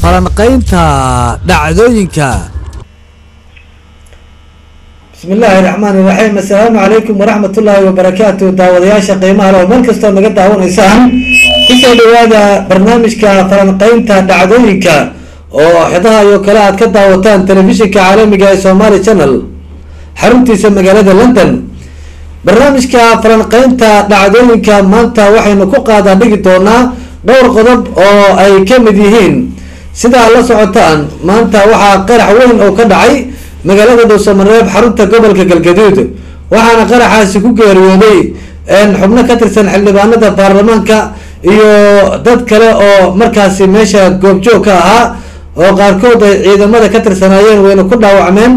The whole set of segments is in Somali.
falanqaynta dhacdooyinka bismi illaahi raxmaani raxiim assalaamu calaykum waraxmat ullaahi wabarakaatu daawadayaasha qiimaha leh oo meel kastoo naga daawanaysaan kusoo dhawaada barnaamijka falanqaynta dhacdooyinka oo xidaha iyo kale aad ka daawataan telefishinka caalamiga ee somaali channel xaruntiisa magaalada london barnaamijka falanqaynta dhacdooyinka maanta waxaynu ku qaadaa dhigi doonaa dhowr qodob oo ay ka mid yihiin sidaa la socotaan maanta waxaa qarax weyn oo ka dhacay magaalada dhuusamareeb xarunta gobolka galgaduud waxaana qaraxaasi ku geeriyooday xubno ka tirsan xildhibaanada baarlamaanka iyo dad kale oo markaasi meesha goobjoog ka ahaa oo qaarkood ay ciidamada ka tirsanaayeen wayna ku dhaawacmeen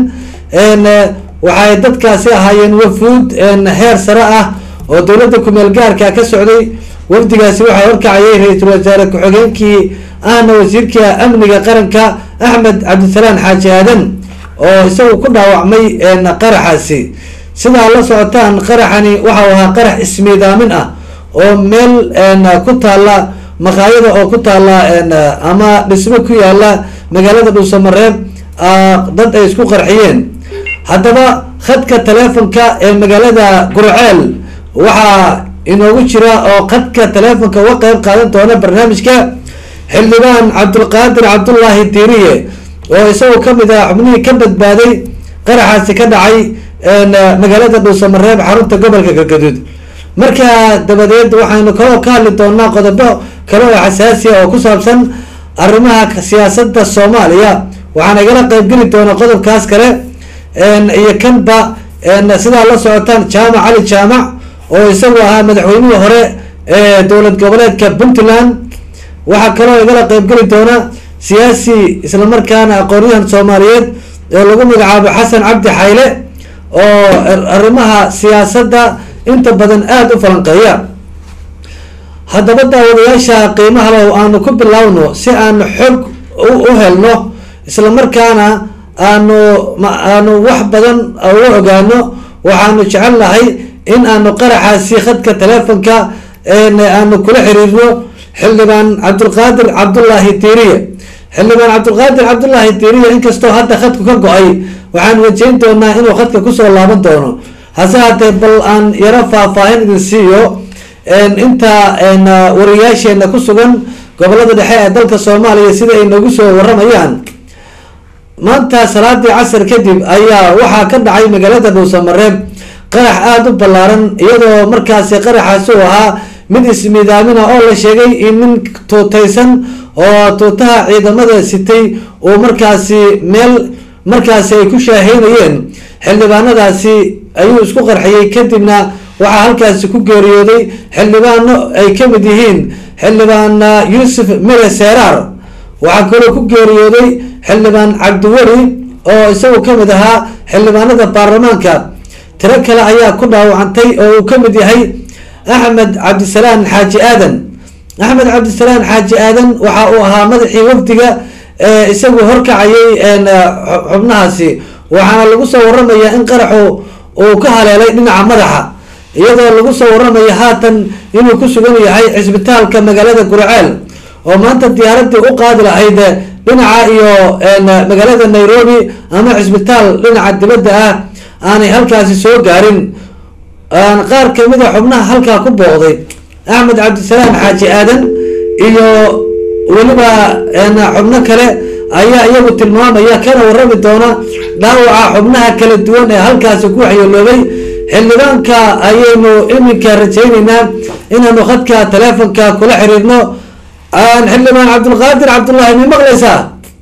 waxay dadkaasi ahaayeen wafuud heer sare ah oo dowladda kumeel gaarka ka socday wafdigaasi waxaa horkacayay ra-iisul wasaare ku-xigeenkii ahna wasiirka amniga qaranka axmed cabdisalaan xaaji aadan oo isagu ku dhaawacmay qaraxaasi sidaa la socotaan qaraxani waxau ahaa qarax ismiidaamin ah oo meel ku taala maqaayada oo ku taala ama dhismo ku yaala magaalada dhuusamareeb dad ay isku qarxiyeen haddaba khadka teleefonka ee magaalada gurceel waxaa inoogu jira oo khadka teleefonka uga qeyb qaadan doona barnaamijka xildhibaan cabdulqaadir cabdullaahi diiriye oo isagoo kamid ah xubnihii ka badbaaday qaraxaasi ka dhacay magaalada dhuusamareeb xarunta gobolka galgaduud markaa dabadeed waxaynu kaloo ka hadli doonaa qodobo kale oo xasaasiya oo ku saabsan arrimaha siyaasada soomaaliya waxaana igala qeybgeli doonaa qodobkaas kale iyo kanba sidaa la socotaan jaamac cali jaamac oo isagu ahaa madaxweynihii hore ee dowlad goboleedka puntland waxaa kaloo igala qeybgeli doona siyaasi islamarkaana aqoonyahan soomaaliyeed ee lagu magacaabo xasan cabdi xayle oo arrimaha siyaasadda inta badan aada u falanqeeya haddaba daawadayaasha qiimaha le aanu ku bilaawno si aanu xog u helno islamarkaana aanu aanu wax badan uga ogaano waxaanu jecel nahay in aanu qaraxaasi khadka teleefonka aanu kula xiriirno xildhibaan cabdulqaadir cabdullaahi diiriye xildhibaan cabdulqaadir cabdullaahi diiriye inkastoo hadda khadku ka go-ay waxaan wajeyn doonaa inuu khadka kusoo laaban doono hase haatee bal aan yaro faahfaahin idin siiyo inta wariyaasheena ku sugan gobolada dhexe ee dalka soomaaliya sida ay nagu soo waramayaan maanta salaadii casar kadib ayaa waxaa ka dhacay magaalada dhuusamareeb qarax aada u ballaaran iyadoo markaasi qaraxaasi uu ahaa mid ismiidaamina oo la sheegay in nin tuutaysan oo tuutaha ciidamada sitay uu markaasi meel markaasi ay ku shaaheynayeen xildhibaanadaasi ayuu isku qarxiyey kadibna waxaa halkaasi ku geeriyooday xildhibaano ay kamid yihiin xildhibaan yuusuf mere seeraar waxaa kaloo ku geeriyooday xildhibaan cabdiweli oo isagu kamid ahaa xildhibaanada baarlamaanka tiro kale ayaa ku dhaawacantay oo uu kamid yahay axmed cabdisalaan xaaji aadan axmed cabdisalaan xaaji aadan waxa uu ahaa madaxii wafdiga ee isagu horkacayay xubnahaasi waxaana lagu soo waramaya in qaraxu uu ka haleelay dhinaca madaxa iyadoo lagu soo waramaya haatan inuu ku sugan yahay cisbitaalka magaalada gurceel oo maanta diyaaradii u qaadi lahayd dhinaca iyo magaalada nairobi ama cisbitaal dhinaca dibadda ah aanay halkaasi soo gaarin qaar kamid a xubnaha halkaa ku booqday axmed cabdisalaam xaaji aadan iyo weliba xubno kale ayaa iyagu tilmaamaya kana warami doona dhaawaca xubnaha kala duwan ee halkaasi ku waxyeeloobay xildhibaanka ayaynu iminka rajayneynaa inaanu khadka teleefonka kula xiriirno xildhibaan cabdulqaadir cabdullaahi ma maqlaysaa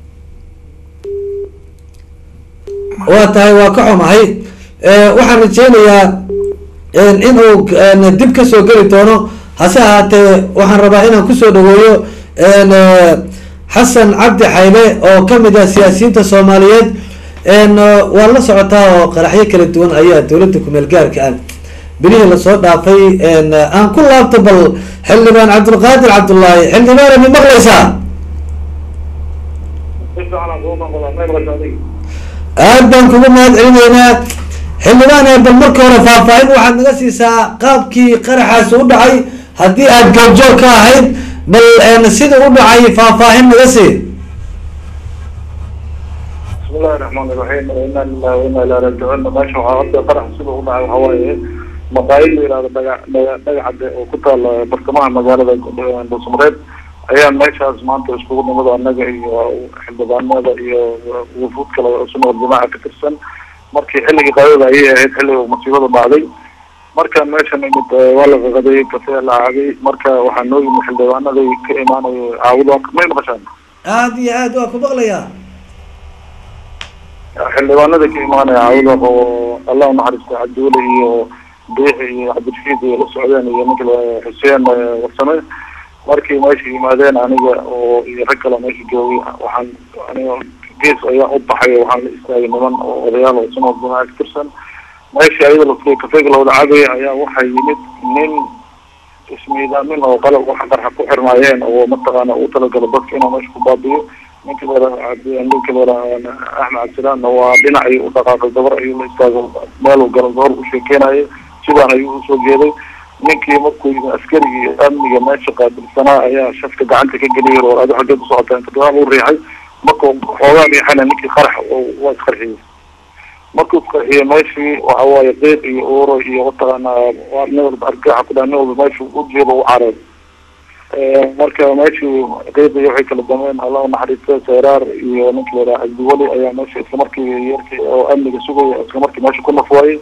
waa tahay waa ka xumahay waxaan rajeynayaa inuu dib kasoo geli doono hase ahaatee waxaan rabaa inaan kusoo dhaweeyo xasan cabdi xayle oo kamid ah siyaasiyiinta soomaaliyeed waa la socotaa oo qaraxyo kala duwan ayaa dowladda kumeel gaarka ah bilihii lasoo dhaafay aan ku laabto bal xildhibaan cabdulqaadir cabdullaahi xildhibaana ma maqlaysaa aad baan kugu mahad celinaynaa xildhibaan bal marka hore faahfaahin waxaad naga siisaa qaabkii qaraxaasi u dhacay haddii aad goobjoog ka ahayd bal sida u dhacay faahfaahin naga sii الرحمن الرحيم إنا لله وإنا إليه راجعون meesha waxaa hadda qarax sida u dhacay waxaa waaye maqaayid la yihahdo dhaga- dhaga- dhagacade oo ku taala bartamaha magaalada dhuusmareed ayaa meeshaas maanta iskugu nimid annaga iyo xildhibaanada iyo wufuud kale oo sunna jamaaca ka tirsan markii xilligii qaadada ayay ahayd xilliga masiibada dhacday markaan meesha nimid eh, waa la qaqaday kafee la caagay marka waxaa noo yimid xildhibaanaday ka imaanaya caawudo may maqashaan aada iyo aad waa ku maqlayaa xildhibaanada ka imaanaya caawuda oo allah unaxariista cabdiweli iyo biixi iyo cabdirashiid iyo la socdeen iyo ninka la- xuseen eh, warsame markii meesha yimaadeen aniga oo iyo rag kale meesha joogay waxaan aniga gees ayaan u baxay oo waxaan la istaagay niman oo odayaal oo sunoo jamaaca ka tirsan meeshii ayada la kafeega lawada cabaya ayaa waxaa yimid nin ismiidaamin oo qalab waxa qarxa ku xirmaayeen oo mataqaana u talagala dadka inuu meesha ku baabiyo ninka lera ninka lera axmed cabdisalaan waa dhinac ayuu u dhaqaaqay gabar ayuu la istaago meel uu galo gabar u sheekeynayo sidaan ayuu usoo jeeday ninkii markuu yimi askarigii amniga meesha qaabilsanaa ayaa shafka gacanta ka geliyay oo adu xaggeed usocota inta gadaal u riixay markuu xoogaa riixana ninkii qarax oo- waa isqarxiyey markuu isqarxiyey meeshii waxa waaye qiiq iyo uuro iyo mataqaana waa nin walba argaxa ku dhaha nin walba meeshu u jeedo u career marka meeshii qiiqii waxay kala dameen allah unaxariista seeraar iyo ninka la yidhaha cabdiweli ayaa meesha isla markii yarkii oo amniga sugaya isla markii meesha ku nafwaayey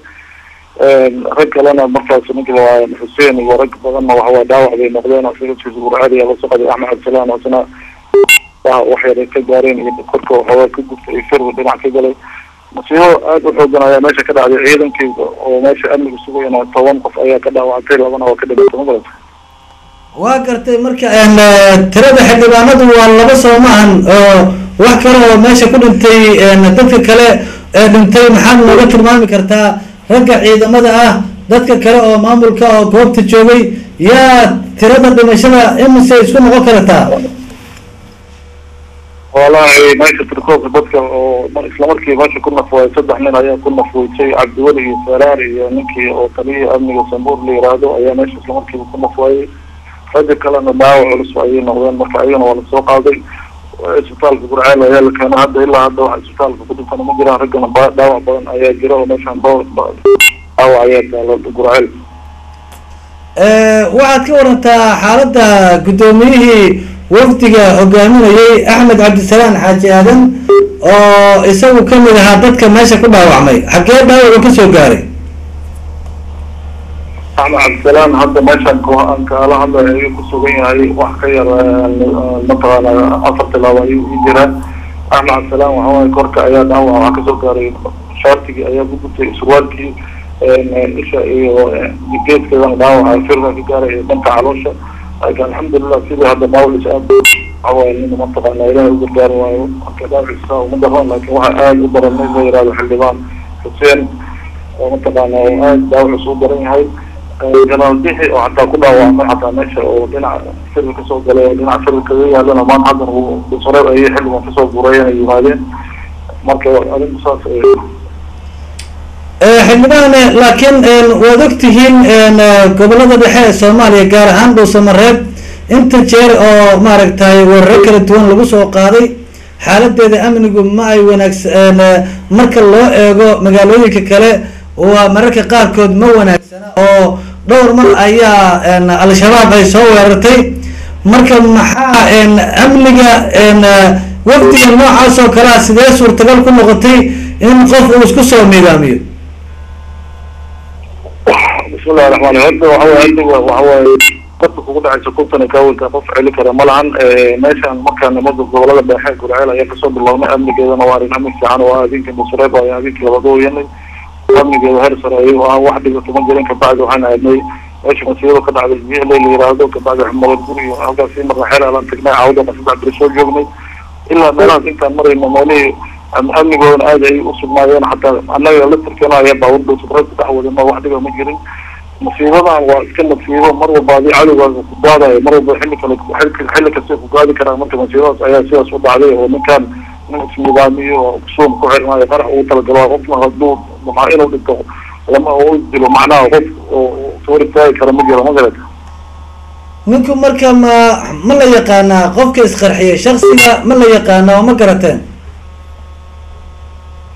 rag kalena markaas ninka waa xuseen iyo rag badanna waxawaa dhaawac bay noqdeen oo sida gurcaadi la socday axmed cabdisalaan oo isna waa waxyar ka gaareen iyo korka waxoogaa ka gubtay iyo firwi dhinac ka galay masiibo aada u xoogan ayaa meesha ka dhacday ciidankii oo meesha amniga sugayana toban qof ayaa ka dhaawactay labana waa ka dhimatay ma garata waa gartay marka een, eh, tirada xildhibaanadu waa laba soo maahan oo wax kale oo meesha ku dhintay een, dadka kale ee dhintay maxaad nooga tilmaami kartaa ragga ciidamada ah dadka kale oo maamulka oo goobta joogay yaa tirada dhimashada imise isku noqon kartaa walahi meesha tirkoobka dadka oo mar- isla markii meesha ku nafwaay saddex nin ayaa ku nafweysay cabdiweli iyo saraar iyo ninkii oo taliyihii amniga sambuur la yiraahdo ayaa meesha isla markiiba ku nafwaayey ragga kalena dhaawac culus ayay noqdeen marka ayagana waa lasoo qaaday isbitaalka gurceel ayaa la keenay hadda ilaa hadda wax isbitaalka ku dhintana ma jiraan raggana ba- dhaawac badan ayaa jira oo meeshaan ba- ba- dhaawac ayaa taalo gurceel Eh, waxaad ka warantaa xaaladda guddoomiyihii wafdiga hogaaminayay axmed cabdisalaan xaaji aadan oo isagu kamid ahaa dadka meesha ku dhaawacmay xaggee dhaawacu ka soo gaaray axmed cabdisalaan hadda meeshaan ko aan kaala hadlay ayuu ku sugan yahay wax ka yar eh, mataqaana afar tilaabo ayuu ii jiraa axmed cabdisalaan waxa waaye korka ayaa dhaawac waxaa kasoo gaaray shaartigii ayaa ku gubtay surwaalkii eh, isha iyo eh, geedkeedana dhaawaca firka ka gaaray iyo dhanka caloosha laakiin alxamdulilah sidii hadda dhaawacis aad waxa waaye nin mataqaana ilaahay u gargaari waayo marka dhaawiciisa uma daran laakiin waxa aada u daran nin la yihahdo xildhibaan xuseen oo mataqaana oo aada dhaawacis u daran yahay janaal bixi oo xataa ku dhaawacmay xataa meesha oo dhinaca firka kasoo galay oo dhinaca firka kaga yaalana maanta haddana uu dhusareeb ayay xilligan kasoo guurayeen ay yimaadeen marka arinku saas ay Eh, xildhibaan eh, laakiin een, waad ogtihiin een, eh, gobolada dhexe ee soomaaliya gaar ahaan dhuusamareeb inta jeer oo maaragtay weeraro kala duwan lagu soo qaaday xaaladeeda amnigu ma ay wanaagsan eh, marka loo eego magaalooyinka kale waa mararka qaarkood ma wanaagsana oo dhowr mar ayaa een, al-shabaab ay soo weerartay marka maxaa een, amniga een, eh, wafdiga noocaas oo kalea sidee suurtagal ku noqotay in qof uu isku soo miidaamiyo bismillahi raxmaan raxiim horta waxa waaye amniga waxa waaye dadka kugu dhacaysa kuntan iyo kaawinka qof celi kara ma lahan meeshaan markaa nimada gobolada dhexe gurceel ayaa kasoo bilownay amnigeedana waa arrin amni fiican oo ah adinka nusreeb ayaa adinka labada uyanay amnigeeda heer sare ayuu ahaa wax dhibato ma jirin kabacdi waxaan aadnay meesha masiibada ka dhacday bihley la yiraahdo kabacdi xumada guri iyo halkaas sii marna xeel alaan tagnay caawdana saddex beri soo joognay ilaa meelahaas intaan marayno meelihii am- amnigoodana aad ay u sugnaayeen xataa annaga laftirkeena ayaa baabuur subrad ku dhex wadino wax dhiba ma jirin masiibadan waa iska masiibo mar walba adii cadowgaaga ku gaadayo mar walba xilli kale xilli xilli kasta ku gaadi karaa marka masiibadaas ayaa sidaas u dhacday oo ninkan nin isnidaamiyo oo suum ku xirmaayo qarax ugu talagalo qofna hadduu maxaa inuu dhinto lama u dilo macnaha qof oo soo istaagi kara ma jiro ma garata ninku marka ma ma la yaqaanaa qofka isqarxiya shaksiga ma la yaqaana oo ma garateen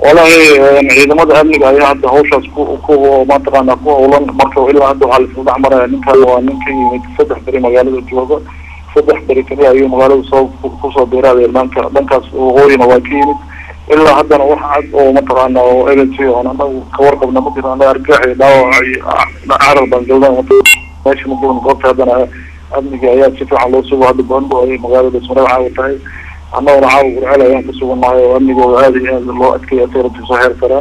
walahi ciidamada amniga ayaa hadda hawshaas ku ku mataqaana ku howlan marka ilaa hadda waxaa laisla dhex maraya ninkan waa nin ka yimid saddex beri magaalada jooga saddex beri kaliya ayuu magaalada soo kusoo beeraadaya dhanka dhankaas waqooyina waa ka yimid ilaa haddana wax cad oo mataqaana oo elency oon anagu kawarqabna ma jiro anaga argagax iyo dhaawac iyo carar baan galna meesha ma joogna goobta haddana amniga ayaa si fiican loo sugo hadda bondo ay magaalada ismareeb caawa tahay annaguna caawa gurcel ayaan ku sugannahay oo amnigooda aada iyo aada loo adkeeya tayratii soo heer karaa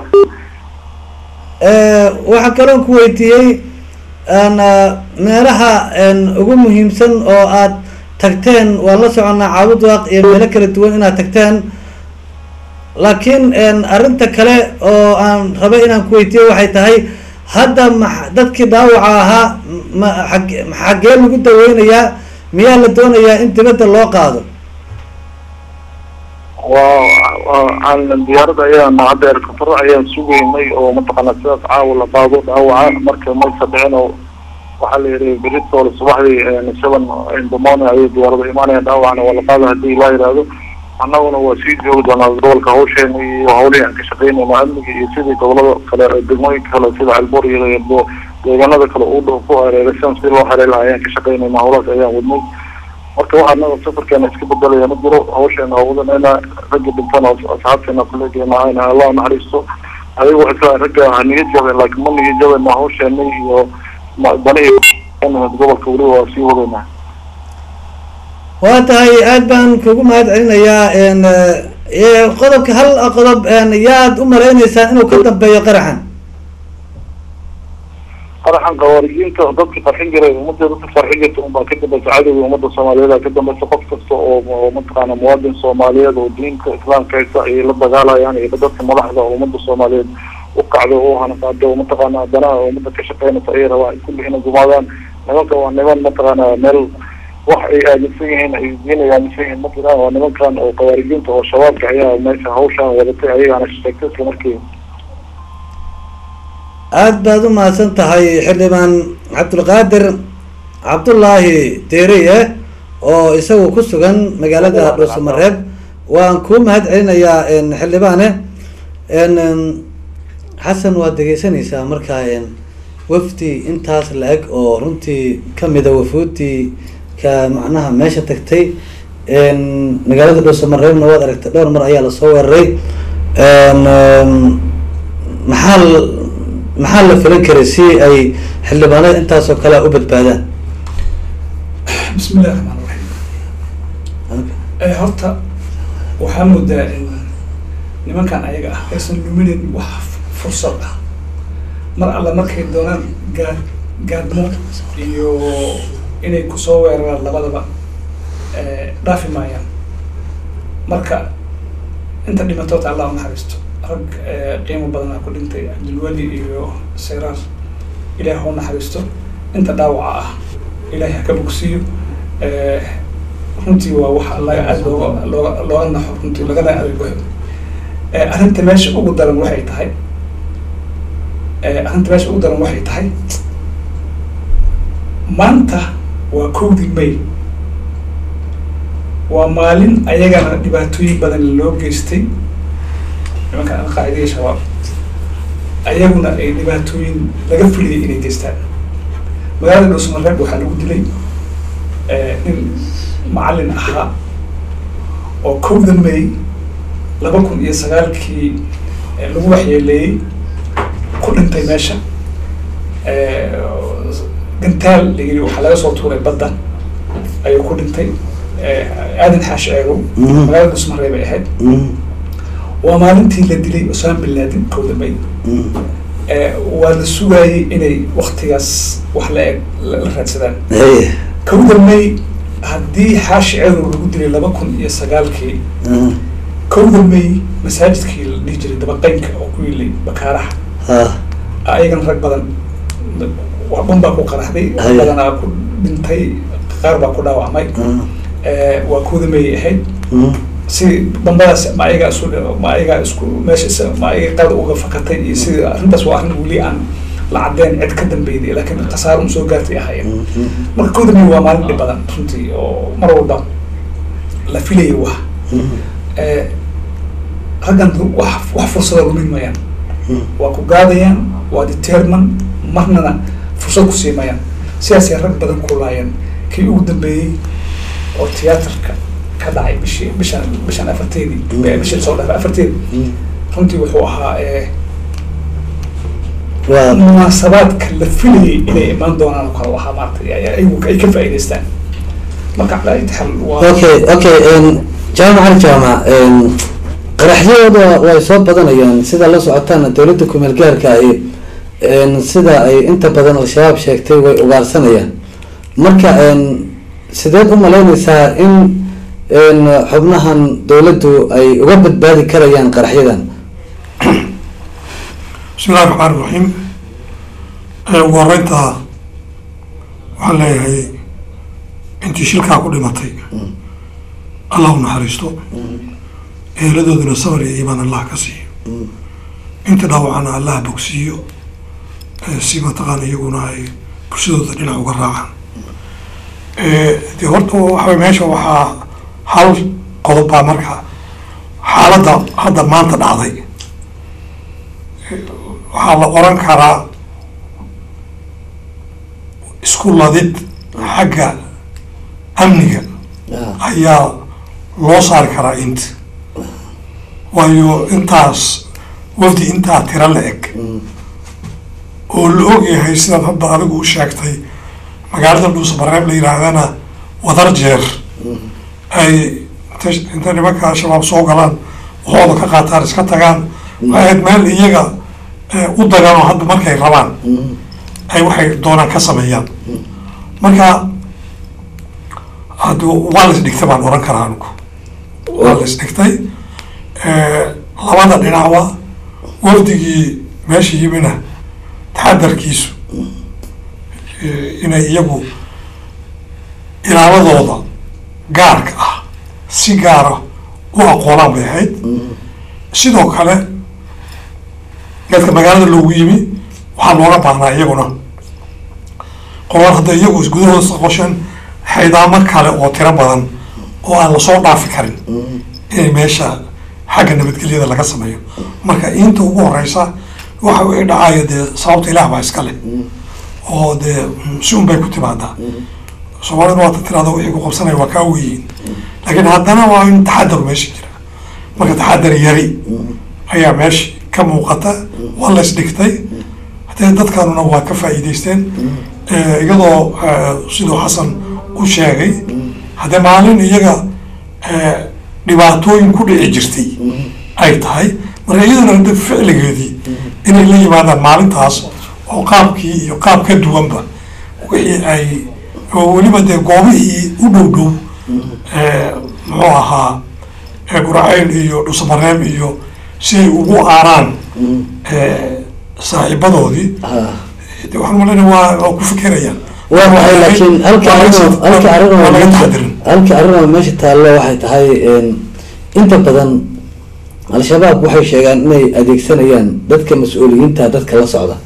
waxaa kaloon ku weydiiyey meelaha ugu muhiimsan oo aad tagteen waan la soconnaa caabud waaq iyo meelo kala duwan inaad tagteen laakiin arrinta kale oo aan rabay inaan ku weydiiyo waxay tahay hadda ma dadkii dhaawaca ahaa ma ag xaggee lagu daweynayaa miyaa la doonayaa in dibadda loo qaado waa diyaarada ayaan hadda erkafaro ayaan sugaynay oo mataqaana sidaas caawa la qaado dhaawaca marka maysa dhicin oo waxaa la yihi beritoole subaxdii seven in the morning ayay diyaarada imaanayaan dhaawacna waa la qaada hadii ilaa yihahdo annaguna waa sii joogi doonaa gobolka hawsheena iyo hawlihii aan ka shaqeynayno amniga iyo sidii gobolada kale degmooyinka kale sida calboor iyo deegaanada kale u dhow ku hareeraysan si loo hareyn lahaa ayaan ka shaqeynayna hawlahaas ayaan wadnay marka waxaa naga safarkeena iska bedelaya ma jiro hawsheena wadanayna ragga dhintan asxaabteena kuleegeena ayna allah naxariisto adiga waxay isla ragga ha niga jabeen laakiin ma niga jabeen hawsheena iyo dani gobolka weliba waa sii wadayna waa tahay aad baan kugu mahad celinayaa qodobka hal qodob yaad u maleyneysaan inuu ka dambeeyo qaraxan qaraxan qawaarijiinta dadka qarxin jiray ummadda dadka qarxin jirta unbaa ka dambaysa cadowga ummadda soomaaliyeed ka dambaysa qof kasta oo mataqaana muwaadin soomaaliyeed oo diinta islaamka haysta ayay la dagaalayaan iyo dadka madaxda oo ummadda soomaaliyeed u kacdo oo hanaqaado oo mataqaana danaha ummadda ka shaqeynaysa ayay rabaan kulli inay gumaadaan nimanka waa niman mataqaana meel wax ay aaminsan yihiin ay diin ay aaminsan yihiin ma jiraan waa nimankan oo qawaarijiinta oo shabaabka ayaa meesha hawshaan wadatay ayagaana sheegtay isla markii aada baad u mahadsan tahay xildhibaan cabdulqaadir cabdullaahi deeriye oo isagu ku sugan magaalada dhuusamareeb waan kuu mahad celinayaa xildhibaane xasan waad dhegeysanaysaa markaa wafdi intaas la-eg oo runtii kamida wafuudii ka macnaha meesha tagtay magaalada dhuusamareebna waad aragtay dhowr mar ayaa lasoo weeraray maxaa maxaa la filan karay si ay xildhibaanada intaasoo kale u badbaadaan bismi illahi raxmaan raxiim horta waxaa moodaa in nimankan ayaga ah aysan luminin wax fursad ah mar alle markay doonaan gaa gaadmo iyo inay kusoo weeraraan labadaba dhaafi maayaan marka inta dhimatoota allah unaxariisto rag qiimo badanaa ku dhintay cabdilweli iyo sayraar ilaah ha unaxariisto inta dhaawaca ah ilaahay ha ka bogsiiyo runtii waa waxa laga aada looga looga looga naxo runtii lagana adeegoyo arrinta meesha ugu daran waxay tahay arrinta meesha ugu daran waxay tahay maanta waa kowdii may waa maalin ayagana dhibaatooyin badan loo geystay nimankan alqaacida iyo shabaab ayaguna ay dhibaatooyin laga fuliyay inay geystaan magaalada dhuusamareeb waxaa lagu dilay nin macallin ahaa oo kowda may laba kun iyo sagaalkii lagu waxyeeleeyey ku dhintay meesha gantaal layiri waxaa laga soo tuuray badda ayuu ku dhintay aadan xaashi eegow magaalada dhuusamareeb ay ahayd waa maalintii la dilay osama bin laden kowda may waa la sugaayey inay waktigaas wax la eg la raadsadaan kowda may haddii xaashi ceedow lagu dilay laba kun iyo sagaalkii kowda may masaajidkii la dhihi jiray dabaqeynka oo ku yilay bakaaraha ayagana rag badan bun baa ku qaraxday rag badanaa ku dhintay qaar baa ku dhaawacmay waa kowda may ahayd si bambadaas ma ayagaa isu ma ayagaa isku meesha ma ayaga qaada uga fakatay iyo sida arrintaas waa arrin weli aan la cadeen cid ka dambeyday laakiin khasaaro un soo gaartay ahaayeen marka kowda may waa maalin dhib badan runtii oo mar walba la filayay wax raggan wax wax fursada lumin mayaan waa ku gaadayaan waa determan marnana fursad ku siimayaan sidaasay rag badan ku laayeen kii ugu dambeeyey oo tiyaatarka ka dhacay bishii bishan bishan afarteedii bishii soo dhaafay afarteedii runtii wuxuu ahaa eh, waa munaasabaadka la filayay inay imaan doonaan oo kale waxaa maaragtay ay ayagu ay ka faa'iidaystaan marka calaa ayati xal waa okay okay jaamac al jaamac qaraxyadooda way soo badanayaan sida la socotaana dowladda kumeel gaarka ay sida ay inta badan al-shabaab sheegtay way ugaarsanayaan marka sideed u malaynaysaa in xubnahan dowladdu ay uga badbaadi karayaan qaraxyadan bismi illahi raxmaan iraxiim ugu horeynta waxaan leeyahay intii shilkaa ku dhimatay allah u naxariisto eeladooduna sabar iyo iimaan allah ka siiyo inta dhaawacana allah bogsiiyo eh, si mataqaan iyaguna ay bulshadooda dhinac uga raacaan de horta waxa meesha waxaa hal qodob baa marka xaaladda hadda maanta dhacday waxaa la oran karaa isku ladid xagga amniga ayaa loo saari karaa int waayo intaas wafdi intaa tiro la eg oo la ogyahay sidaad hadda adigu u sheegtay magaalada dhuusamareeb la yihaahdana wadar jeer ay inta- inta nimanka al-shabaab soo galaan waxooda ka qaataan iska tagaan waxay ahayd meel iyaga eh, u dagaan oo hadda markay rabaan ay waxay doonaan ka sameeyaan marka hadda waa la isdhigtay baan oran karaa anigu waa la isdhigtay labada dhinacba wafdigii meesha yimina taxadarkiisu eh, inay iyagu ilaaladooda gaarka ah si gaara u aqoonaan bay ahayd sidoo kale dadka magaalada loogu yimi waxaa looga baahnaa iyaguna qolaan hadda iyagu gudahooda qosheen xaydaamo kale oo tiro badan oo aan lasoo dhaafi karin inay meesha xagga nabadgelyada laga sameeyo marka inta ugu horeysa waxa ii dhacaya dee sababta ilaah baa iska leh oo dee mm, si un bay ku timaadaa soomaalida waata tirada wixii ku qabsanaya waa kaa weyiin laakiin haddana waa in taxadar meesha jira marka taxadar yari ayaa meesha ka muuqata waa la isdhigtay hadee dadkanuna waa ka faa'iidaysteen Eh, iyadoo eh, siduu xasan u sheegay haddee maalin iyaga eh, dhibaatooyin ku dhici jirtay ay tahay marka iyadana hadda ficligeedii inay la yimaadaan maalintaas oo qaabkii iyo qaab ka duwanba wixii ay oo weliba dee goobihii u dhow dhow eh, muxuu ahaa eh, guraceyl iyo dhusamareeb iyo si ay ugu aaraan eh, saaxiibadoodii de waxaan malayna waa waa ku fikerayaan waa maxay laakiin halka arrin halka arrin oo waa laga meesha taxadirin halka arrin oo meesha taallo waxay tahay inta badan al-shabaab waxay sheegaan inay adeegsanayaan dadka mas-uuliyiinta dadka la socda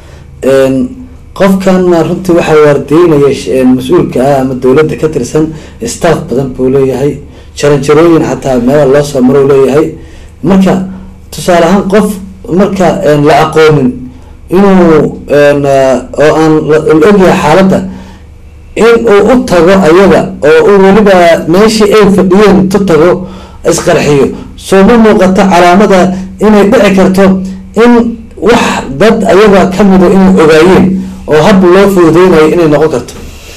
qofkanna runtii waxaa waardeynaya sh- mas-uulka ah ama dowladda ka tirsan staff badan buu leeyahay jaranjarooyin xataa meela loo soo maro leeyahay marka tusaale ahaan qof marka la aqoonin inuu oo aan la la ogyahay xaaladda in uu u tago ayaga oo uu weliba meeshii ay fadhiyeen tu tago isqarxiyo soo ma muuqato calaamada inay dhici karto in wax dad ayaga kamida inay ogaayeen oo hab loo fududeynayo inay noqon karto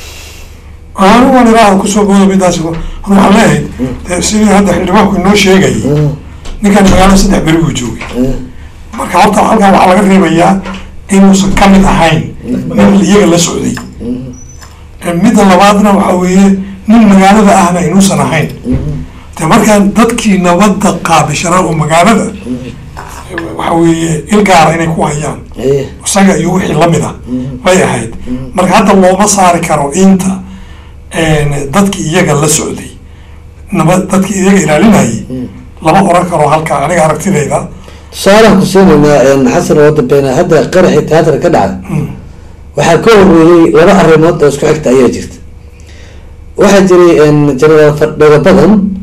anu waan ilaaha kusoo booda midaas anu waxaan leeyahay dee sidii hadda xildhibaanku inoo sheegayay ninkan magaalada saddex beri buu joogay marka horta halkan waxaa laga reebayaa inuusan ka mid ahayn nin iyaga la socday midda labaadna waxaa weeye nin magaalada ahna inuusan ahayn de markaan dadkii nabadda qaabishanaa oo magaalada waxa weeye il gaara inay ku hayaan isaga iyo wixii lamid ah bay ahayd marka hadda looma saari karo inta dadkii iyaga la socday nabad dadkii iyaga ilaalinayay lama oran karo halka aniga aragtidayda tusaalaan ku siinaynaa xasan oo dambeena hadda qaraxii tiyaatar ka dhacay waxaa ka horeeyey laba arrimood oo isku xigta ayaa jirta waxaa jiray jenaraal fadhiga badan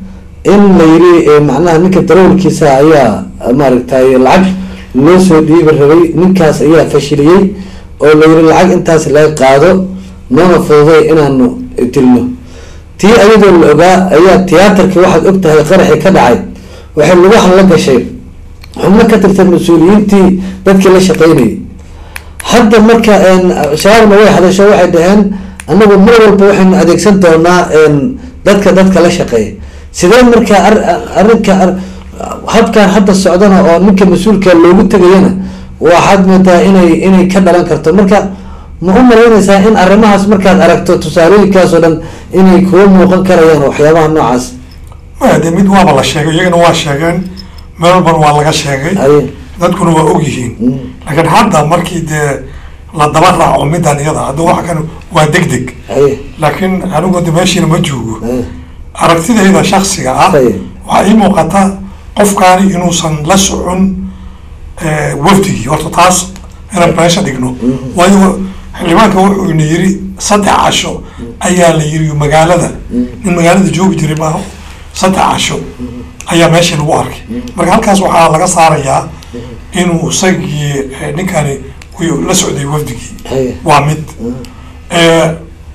in la yiri eh, macnaha ninka darawalkiisa ayaa maaragtay lacag loo soo dhiibi rabay ninkaas ayaa fashiliyey oo la yiri lacag intaas laga qaado noona fududay inaanu dilno tii ayadoo la ogaa ayaa tiyaatarkii waxaad og tahay qaraxii ka dhacay waxay lugaha la gashay xubno ka tirsan mas-uuliyiintii dadkii la shaqeynayay hadda marka een, shabaabna way hadasho waxay dhaheen anagu mar walba waxaynu adeegsan doonaa een, dadka dadka la shaqeeya sidee marka ar- arrinka ar- habkan hadda socdana oo ninka mas-uulka loogu tegayana waxaad moodaa inay inay ka dhalan karto marka ma u malaynaysaa in arrimahaas markaad aragto tusaalooyinkaas oo dhan inay kuwa muuqan karayaan waxyaabaha noocaas maya dee mid waaba la sheegay iyagana waa sheegeen meel walbana waa laga sheegay haye dadkuna waa og yihiin Mm. laakiin hadda markii dee la daba raaco midan iyada hadda waxa kan waa deg deg haye laakiin anigu de meeshiina ma joogo haye aragtidayda shaksiga ah Saye. waxaa ii muuqata qofkaani inuusan la socon eh, wafdigii horta taas inaan meesha dhigno waayo xildhibaanka wuxuu ina yiri saddex casho ayaa la yiri magaalada nin magaalada joogi jiray maaha saddex casho ayaa meesha lagu arkay marka halkaas waxaa laga saarayaa inuu isagii eh, ninkani uu la socday wafdigii haye waa mid Eh,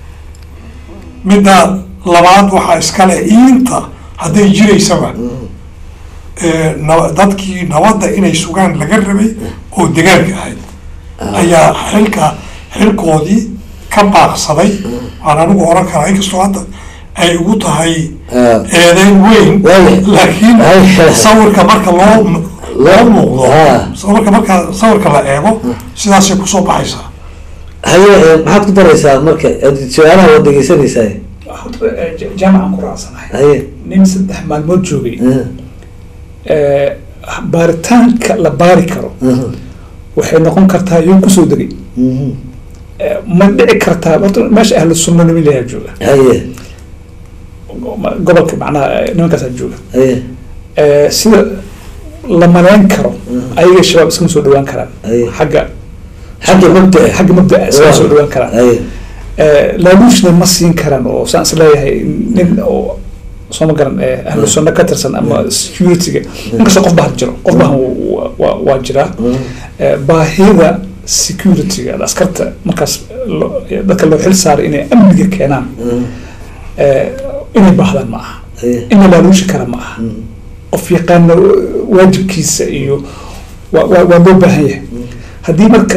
midda labaad waxaa iskale iinta hadday jiraysaba eh, na- dadkii nabadda inay sugaan laga rabay oo degaanka ahayd ayaa xilka xilkoodii ka baaqsaday waan anigu oran karaa inkastoo hadda ay ugu tahay Ah. eedeyn weyn Waayo. laakiin Waayo. sawirka marka loo loo muuqdo Ah. sawirka marka sawirka la eego sidaasay kusoo baxaysaa haye eh, maxaad ku daraysaa marka Ad- su-aalaha waad dhegeysanaysaa horta eh, ja- jaamacan ku raacsanahay haye nin saddex maalmood joogay ah, eh, baaritaanka la baari karo ah, waxay noqon kartaa yuu kusoo degay mhm, Eh, ma dhici kartaa horta meesha ahlu sunna nimin layaa jooga haye Ma- gobolka macnaha eh, nimankaasaa jooga haye Eh, sida la malayn karo ayaga shabaab iskama soo dhawaan karaan Aye. xagga xagga mabdaa xagga mabdaa iskama soo dhawaan karaan haye Eh, laaluushna ma siin karaan oo saan is leeyahay nin oo soo ma garan eh, ahlu sunna ka tirsan ama security-ga inkastoo qof bahan jiro qof bahan waa- waa waa jiraa Eh, baahida security-ga askarta markaas lo- dadka loo xil saaray inay amniga keenaan eh, inay baahdaan ma aha haye in la laaluushi kara ma aha qof yaqaana waajibkiisa iyo waa waa waa loo baahan yahay haddii marka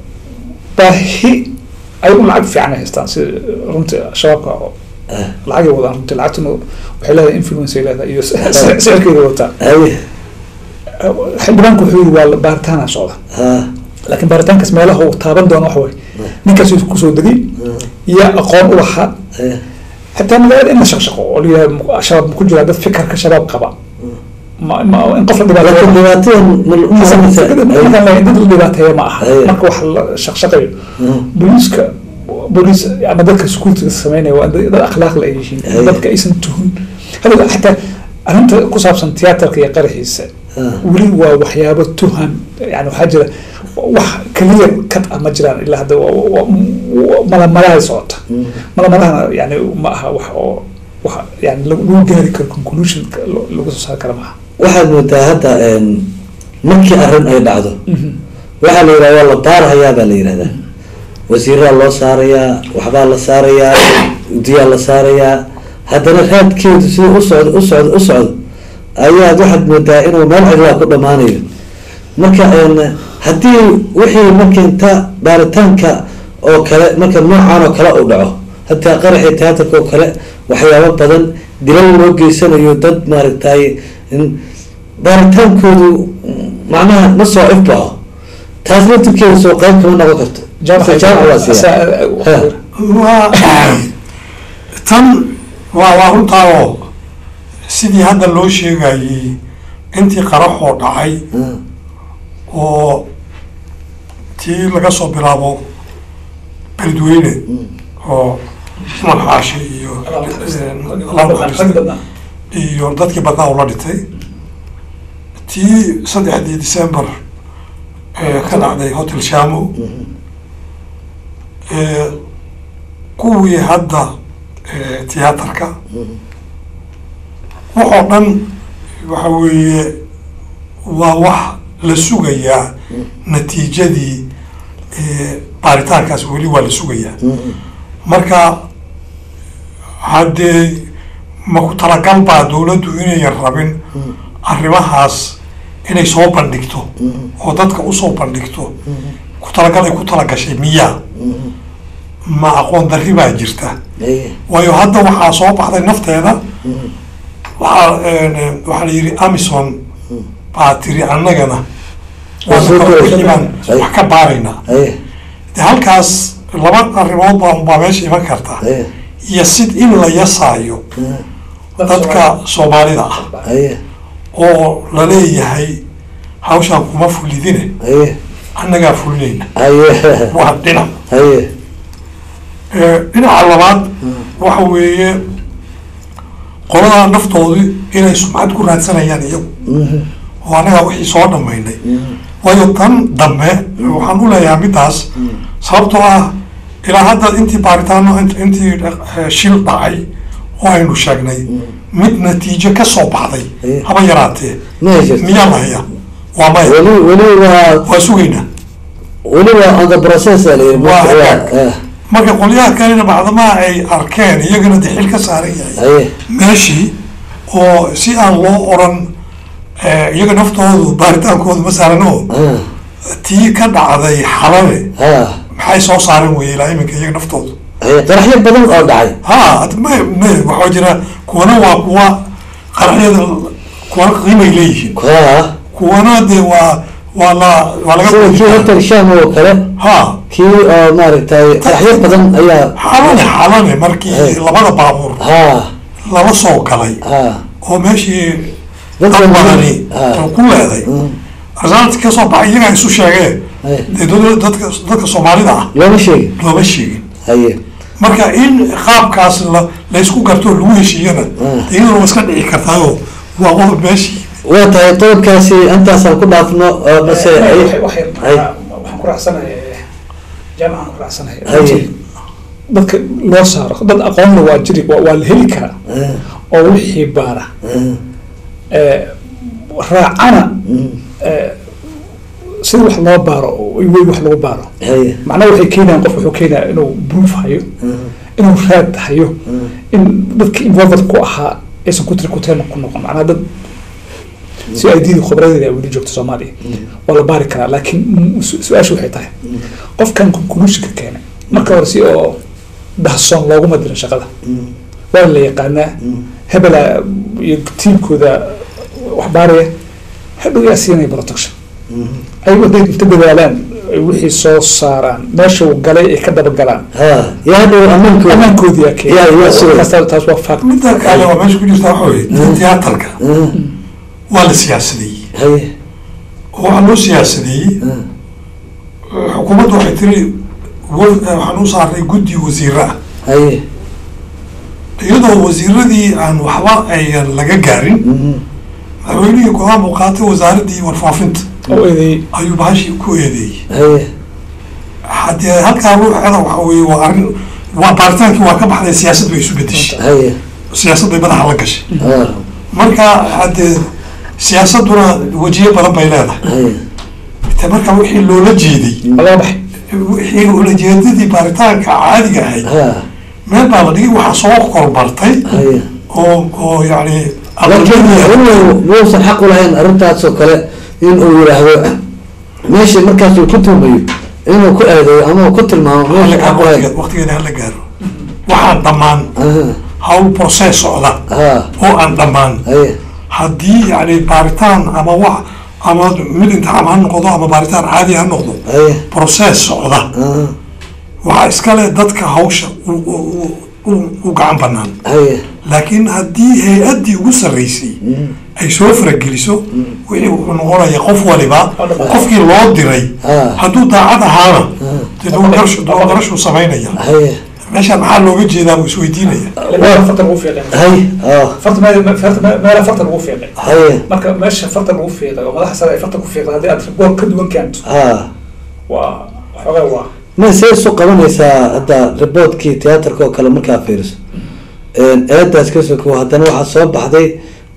baahi ay u lacag fiican ay haystaan sida runtii shabaabka oo lacagay wadaan runtii lacagtuna waxay leedahay influence ay leedahay iyo sicirkeeda wataa haye xildhibaanku wuxuu yiri waa la- baaritaana socda ha laakiin baaritaankaas meelaha uu taaban doono waxa waye ninkaas uu kusoo degay iyo aqoon u lahaa haye xitaa magaalada in la shaqshaqo oo layihaha shabaab ma ku jiraa dad fikirka shabaab qaba ma ma in qof la laakiin dhibaateeyo dhibaatadan ma markaan leeyahay dad la dhibaateeyo ma aha Aye. marka wax la shaqshaqayo booliiska booliis ama dadka sukuurtiga sameynaya waa dad dad akhlaaq la ay yihiin Aye. dadka aysan tuhun hada xataa arrinta ku saabsan tiyaatarka iyo qaraxiisa weli waa waxyaabo tuhan yani waxaa jira wax keliya kad ah ma jiraan ilaa hadda waa- waa- waa- malamalahay socota malamalahana yani ma aha wax oo wax yani lagu lagu gaari karo conclusion lo- lagu soo saari kara maaha waxaad moodaa hadda een, markii arrin ay dhacdo waxaa la yidhahda waa la baarahayaa baa la yidhahdaa wasiiraa loo saarayaa waxbaa la saarayaa udiyaa la saarayaa haddana raadkeedu siduu u socdo u socdo u socdo ayaad waxaad moodaa inuu meel cidlaa ku dhammaanayo marka een, haddii wixii marka inta baaritaanka oo kale marka noocan oo kale uu dhaco hataa qaraxii tiyaatarka oo kale waxyaabo badan dilal loo geysanayo dad maaragtay in- baaritaankoodu macnaha ma soo ifbaxo taas laftirkeeda soo qayb kama noqon karto jaamac jaamac waa siyaa Ha. waa tan waa waa runtaa oo sidii hadda loo sheegayey intii qaraxoo dhacay Ah, oo tii laga soo bilaabo beledweyne oo cumar xaashi iyo laba khamiis iyo dadkii badnaa ula dhintay tii saddexdii december ee ka dhacday hotel shamo ee kuwii hadda ee, tiyaatarka waxoo dhan waxa weeye waa wax la sugayaa natiijadii eh, baaritaankaas weli waa la sugayaa marka haddee ma ku talagal baa dowladdu inayan rabin arrimahaas inay soo bandhigto oo dadka usoo bandhigto ku talagal ay ku talagashay miyaa ma aqoon darri baa jirta Aye. waayo hadda waxaa soo baxday nafteeda waxaa een, waxaa la yidhi amison baa tiri annagana Waa soo waana koobaysa. wixii baan wax ka baaraynaa Aye. de halkaas laba arrimood baa unbaa meesha iman karta Aye. iyo sid in la yasaayo dadka soomaalida ah Aye. oo la leeyahay hawshaan kuma fulidine Aye. annagaa fulinayna Aye. waa dhinac Aye. Eh, dhinaca labaad waxa weeye qoladaa naftoodii inay sumcad ku raadsanayaan iyagu oo annagaa wixii soo dhammaynay waayo tan dambe waxaan u leeyahay middaas sababtoo ah ilaa hadda intii baaritaano int- intii eh, shil dhacay oo aynu sheegnay mid natiijo ka soo baxday Eh. haba yaraatee Ma haysato. miyaa la hayaa waa maya weli weli waa waa sugaynaa weli waa on the process aa la yidhi Waa marka waa- hagaag. eh, marka qolyaha kalena bacdamaa ay arkeen iyagana de xil ka saaran yahay Aye. meeshii oo si aan loo oran eh, iyaga naftoodu baaritaankoodu ma saaran oo Ah. tii ka dhacday xalale Ah. maxay soo saaren weye ilaa iminka iyaga naftoodu Aye. qaraxyo badan oo dhacay ha ad- me me waxaa jira kuwana waa kuwa qaraxyada kuwana qiimay leeyihiin kaa kuwana de waa waa la waa laga sida boodi kii karaa. hotel sham oo kale ha kii oo maaragtay qaraxyo badan ayaa xalane xalane markii Hey. labada baabuur ha lala soo galay ha oo meeshii Dadka dad badani ah. oo ku leeday arsaanti ka soo baxay iyagaa isu sheegeen Hey. dee dad- dadka dadka soomaalida ah looma sheegin looma sheegin haye marka in qaabkaas la laysku garto lagu heshiiyana Ah. iyaduna waa iska dhici kartaayoo waa qodob meeshii waa tahay qodobkaasi intaasaan ku dhaafno oo mase ay- ay- waxaan ku raacsanahay jaamacaan ku raacsanahay Haye. dadka loo saaro dad aqoonna waa jiri waa waa la heli karaa Ah, oo wixii baara ah, ee, raacana mm, ee, sida wax loo baaro oo wey wax lagu baaro haye macnaha waxay keenayaan qof wuxuu keenaya inuu proof hayo ah, inuu raad hayo ah, in dadka involved ku ahaa aysan ku tiri kuteen ku noqon macnaha dad si ay diidi khibradeeda ay weli joogto soomaaliya waa la baari karaa laakiin mm, su- su-aashu waxay tahay qofkan conclusionka keenay marka hore si oo dahsoon looguma dirin shaqada mm, waa la yaqaanaa mm, hebela iyo tiimkooda wax baaraya hadhow yaa siinaya protection mm. ayagu hadday inta dadaalaan ay wixii soo saaraan meesha uu galay ay ka dabagalaan ha yaa hadhow ammaankood ammaankoodii yaa Yaa- yaa sugay. keenay taas taas waa fact midda kale waa meesha ku jirta waxa weye tiyaatarka Ah, waa la siyaasadeeyey haye oo waxaa loo siyaasadeeyey ah, xukuumaddu waxay tiri wa- waxaan u saaray guddi wasiiro ah haye iyadoo wasiiradii aan waxba ayan laga gaarin mm, madaxweynihii go-aan buu qaatay wasaaradii warfaafinta oo eedeeyey ayuu bahashii ku eedeeyey haye haddee halkaa ruuxeeda waxa weye waa arrin waa baaritaankii waa ka baxday siyaasad bay isu bedeshay haye siyaasad bay madaxa la gashay ah, marka haddee siyaasaduna wejiyo badan bay leedahay haye te marka wixii loola jeeday waa laga baxay wixii ulajeedadii baaritaanka caadiga ahayd ha meel baa la dhigay waxaa soo korbartay haye oo oo yani laakiin inuu muusan xaq u lahayn arrintaas oo kale in uu yidhaahdo meeshii markaas uu ku tuumayo inuu ku eedeeyo ama uu ku tilmaamo meesha xaq u lahayn waqtigeeda hala gaaro waxaan dhammaan aha hawl process socda ha oo aan dhammaan haye haddii yani baaritaan ama wax ama mid imtixaan ha noqdo ama baaritaan caadi ha noqdo haye process socda aha waxaa iskale dadka hawsha u- u- u- u gacan banaan haye laakiin haddii hay-addii ugu sarreysay ay soo farageliso wixii wuxuu noqonaya qof waliba qofkii loo diray Ah. hadduu daacad ahaana dee doorashu doorashuu samaynaya haye meeshaan maxaa looga jeedaa buu isweydiinaya meela farta lagu fiiqay haye ah farta meel farta meela farta lagu fiiqay haye marka meesha farta lagu fiiqay oo madaxa sare ay farta ku fiiqday haddii aad goor ka duwan keento ha waa waxoogaa waa ma see isu qabanaysaa hadda riboodkii tiyaatarka oo kale markaa fiiriso eedaas ka soko haddana waxaa soo baxday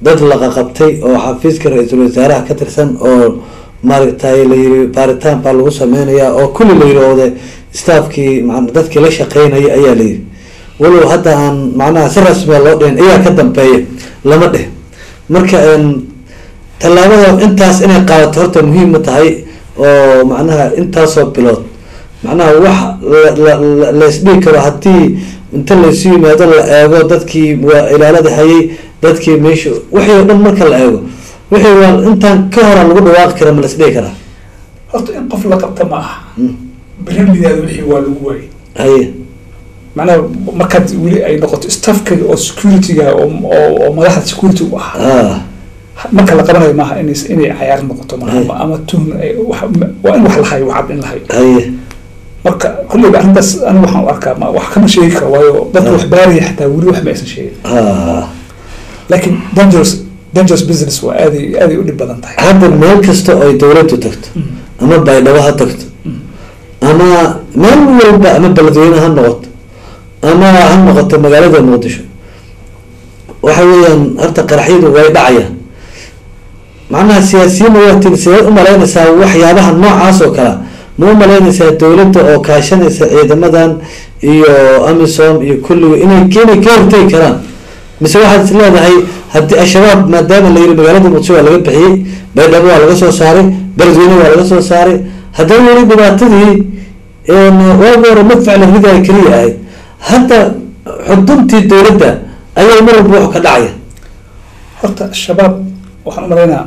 dad laqaqabtay oo xafiiska ra-iisul wasaaraha ka tirsan oo maaragtay la yiri baaritaan baa lagu sameynayaa oo kulli la yirahdo staafkii man dadkii la shaqeynaya ayaa la yiri walow hadda aan macnaha si rasmiya loo dhihin ayaa ka dambeeya lama dheh marka tallaabada intaas inay qaadato horta muhiim ma tahay oo macnaha intaasoo bilood macnaha wax laisdhigi karo haddii inta laysu yimaado la eego dadkii waa ilaalada hayay dadkii meesha wixii o dhan marka la eego wixii waa intaan ka hora lagu dhawaaqi kara ma la isdhigi karaa horta in qof la qabta ma aha berilidaada wixii waa lagu waayay haye macnaha markaad weli ay noqoto staffka oo securityga oo oo madaxda security u ahaa ah marka la qabanayo maaha inay inay cayaar noqoto maaha Ay. ama- ama tuhn ay- wax- waa in wax la hayo wacad in la hayo haye marka kulleyba arrintaas aniga waxaan u arkaa ma wax kama sheegi karo waayo dadka Ah. wax baaraya xataa weli wax ma aysan sheegin ah laakiin dangerous dangerous business waa aaday aaday u dhib badan tahay hadda meel kasta oo ay dawladdu tagto ama baydhabo ha tagto ama meel walba ama beledweyne ha noqoto ama ha noqoto magaalada muqdisho waxa weeyaan horta qaraxyadu way dhacayaan macnaha siyaasiyiinna waa tiri sideed umalaynaysaa waxyaabaha noocaas oo kale ma umalaynaysaa dawladda oo kaashanaysa ciidamadan iyo amisom iyo kulliga inay inay ka hortegi karaan mise waxaad is leedahay haddii al-shabaab maadaama la yiri magaalada muqdisho waa laga bixiyey baydhabo waa laga soo saaray beledweyne waa laga soo saaray haddana weli dhibaatadii waagi hore madfac la ridaaya keliya ahayd hadda xuduntii dawladda ayaa mar walba wax ka dhacaya horta shabaab waxaan u malaynaa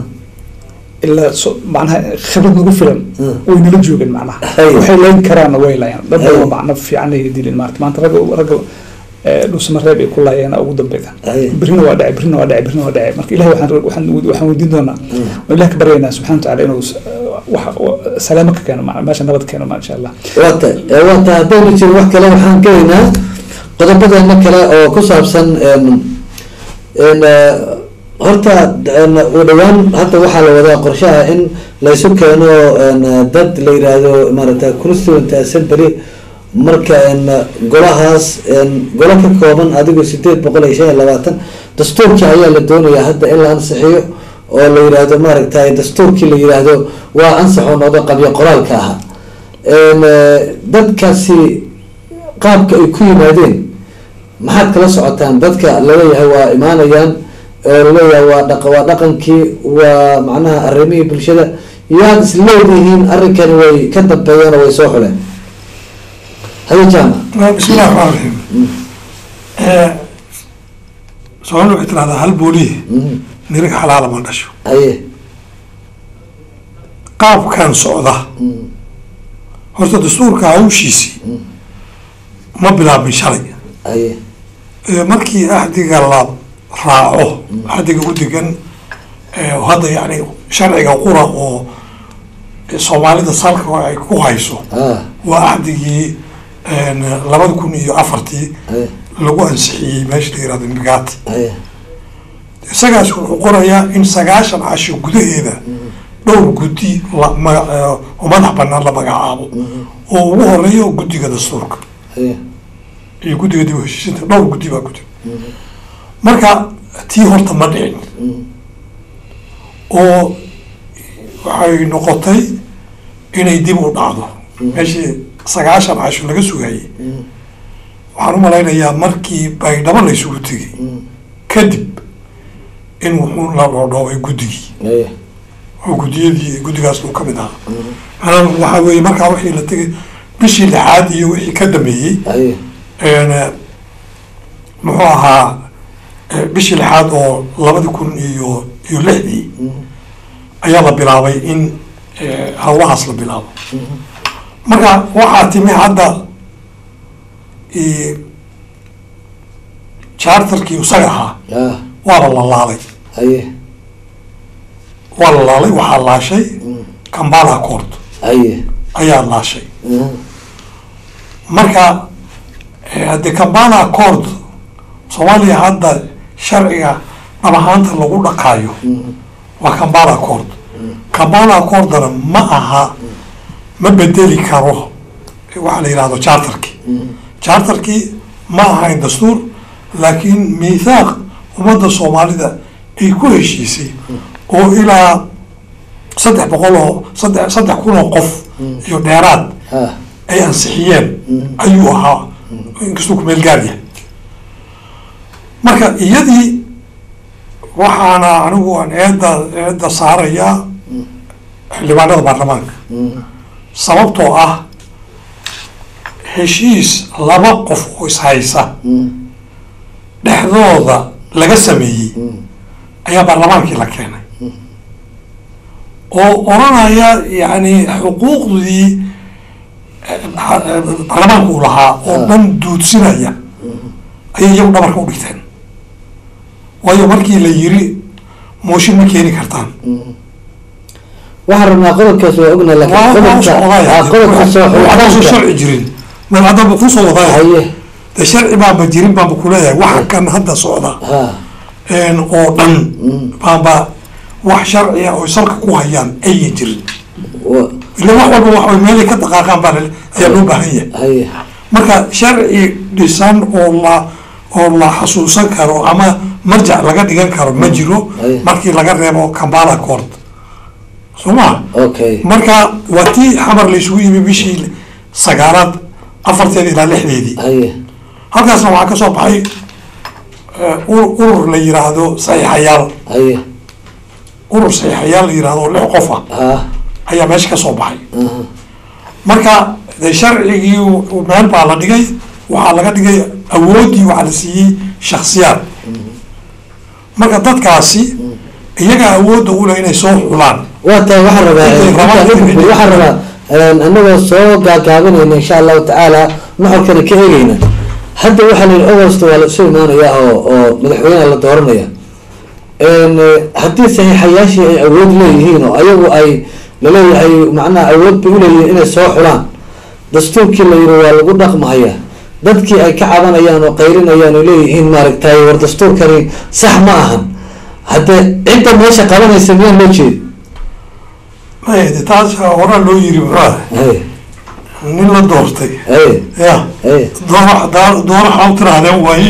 ilaa so macnaha khibrad nagu filan Mm. way nala joogeen macnaha Hay. waxay layn karaanna way laayaan dad Hay. badan macna fiican ay dilin maarata maanta ragga ragga eh, dhuusamareeb ay ku laayeen ugu dambeyda Hay. birina waa dhacay birina waa dhacay birina waa dhacay marka ilahi waxaan waxaan waxaan weydiin doonaa oo ilahi ka baryaynaa subxana watacaala inuu s- wax salaamo ka keeno ma- meesha nabad keeno ma insha allah waata waata haddaynu jirin wax kale waxaan gelaynaa qodobadeena kale oo ku saabsan n n horta n u dhawaan hadda waxaa la wadaa qorshaha in laysu keeno n dad la yiraahdo maarata constituent assembly marka n golahaas n golo ka kooban adigu sideed boqol iyo shan iyo labaatan dastuurkii ayaa la doonayaa hadda in la ansixiyo oo la yiraahdo maaragtay dastuurkii la yiraahdo waa ansaxoo noqdo qabyo qoraalka ahaa n dadkaasi qaabka ay ku yimaadeen maxaad kala socotaan dadka laleeyahay waa imaanayaan oo laleeyahay waa dhaq waa dhaqankii waa macnaha arrimihii bulshada yaad is leedihiin arrinkani way ka dambeeyeen oo way soo xuleen haye jaamac بسم الله الرحمن الرحيم سؤال waxay tirahdaa hal booliye Mhm. nirig xalaala ma dhasho haye qaabkan socda Mhm. horta dastuurka hawshiisii ma bilaabmin shalay haye Ee, markii axdiga la raaco axdiga u degan ee, hadda yani sharciga qura oo soomaalida salka ay ku hayso ah waa axdigii labada kun iyo afartii haye lagu ansixiyey meesha la yirahdo migaati haye isagaas wuxuu qorayaa in sagaashan casho gudaheeda dhowr guddi la maga- ee, oo madax banaan la magacaabo oo ugu horeeyo guddiga dastuurka haye iyo guddiga dib u heshiisinta dhowr guddi baa ku jira marka tii horta ma dhicin oo waxay noqotay inay dib u dhacdo meeshii sagaashan casho laga sugayay waxaan u malaynayaa markii baydhabo la isugu tegay kadib in wuxuu la dhoodhoobay guddigii haye oo guddiyadii guddigaas uu kamid ahaa maanaam waxaa weeye markaa wixii la tegay bishii lixaad iyo wixii ka dameeyey haye een, muxuu ahaa eh, bishii lixaad oo labadi kun iyo iyo lixdii ayaa la bilaabay in eh, howlahaas la bilaabo marka waxaa timi hadda eh, charterkii isaga ahaa ah waa la lalaalay haye waa la laalay waxaa laashay kambala court haye ayaa laashay Mhm. marka eh, haddee kambala court soomaaliya hadda sharciga dhabahaanta lagu dhaqaayo waa kambala court kambala courtna ma aha ma bedeli karo waxaa la yihahdo charterkii charterkii ma ahayn dastuur laakiin miithaaq ummadda soomaalida ay ku heshiisay oo ilaa saddex boqol oo saddex saddex kun oo qof iyo dheeraad ha ay ansixiyeen ayuu ahaa inkastuu kumeel gaar yahay marka iyadii waxaana anigu aan eedda eedda saarayaa xildhibaanada baarlamaanka sababtoo ah heshiis laba qof oo ishaysa dhexdooda laga sameeyey ayaa baarlamaankii la keenay oo oranaya yani xuquuqdii eh, ha- eh, baarlamaanka uu lahaa oo dhan duudsinaya ayay iyagu dhabarka u dhigteen waayo markii la yiri mooshin ma keeni kartaan waxaan rabnaa qodobkaas waa ognaa laakiin waa waa usoo qodobka wadaya ah, qodobka soo waxaan usoo xulitaanka sharci jirin meel haddaba kusoo wadaya haye de sharci baanba jirin baanba kuleeyahay waxa kan hadda socda ha een, oo dhan baanba wax sharciya oo salka ku hayaan ayan jirin wa- ila wax walba wax way meelay ka dhaqaaqaan baa la- ayaa loo baahan yahay haye marka sharci dhisan oo la oo la xasuusan karo ama marjac laga dhigan karo ma jiro Aye. markii laga reebo kambala court soo ma okay marka waa tii xamar la isugu yimi bishii sagaalaad afarteeda ilaa lixdeedii haye halkaasna waxaa ka soo baxay eh, ur- urur la yiraahdo saxiixayaal haye urur saxiixayaal la yiraahdo oo lix qof ah ha ayaa meesha ka soo baxay aha. marka de sharcigii u- meel baa la dhigay waxaa laga dhigay awooddii waxaa la siiyey shaksiyaad marka dadkaasi iyaga awoodda u leh inay soo xulaan waa tahay waxaan rabaa Intay intaan rabaan u gudbo, inay- waxaan rabaa een, anagoo soo gaagaabinayna insha allahu tacaala nuxurkana ka eegeyna hadda waxaa la yidhi agost waa la isu imaanaya oo oo madaxweyneha la dooranaya een, eh, haddii saxiixayaashii ay awood leeyihiin oo ayagu ay laleeyahay macnaha awood bay uleeyihiin inay soo xulaan dastuurkii la yidhi waa lagu dhaqmahaya dadkii ay ka cabanayaan oo qayrinayaan oo leeyihiin maaragtay war dastuurkani sax ma ahan haddee cidda meesha qabanaysa miyaan loo jeedi Maya, de taas horaa loo yiri muxuu haye nin la doortay haye ya haye doora daa- doora xaw tirahdeen waaye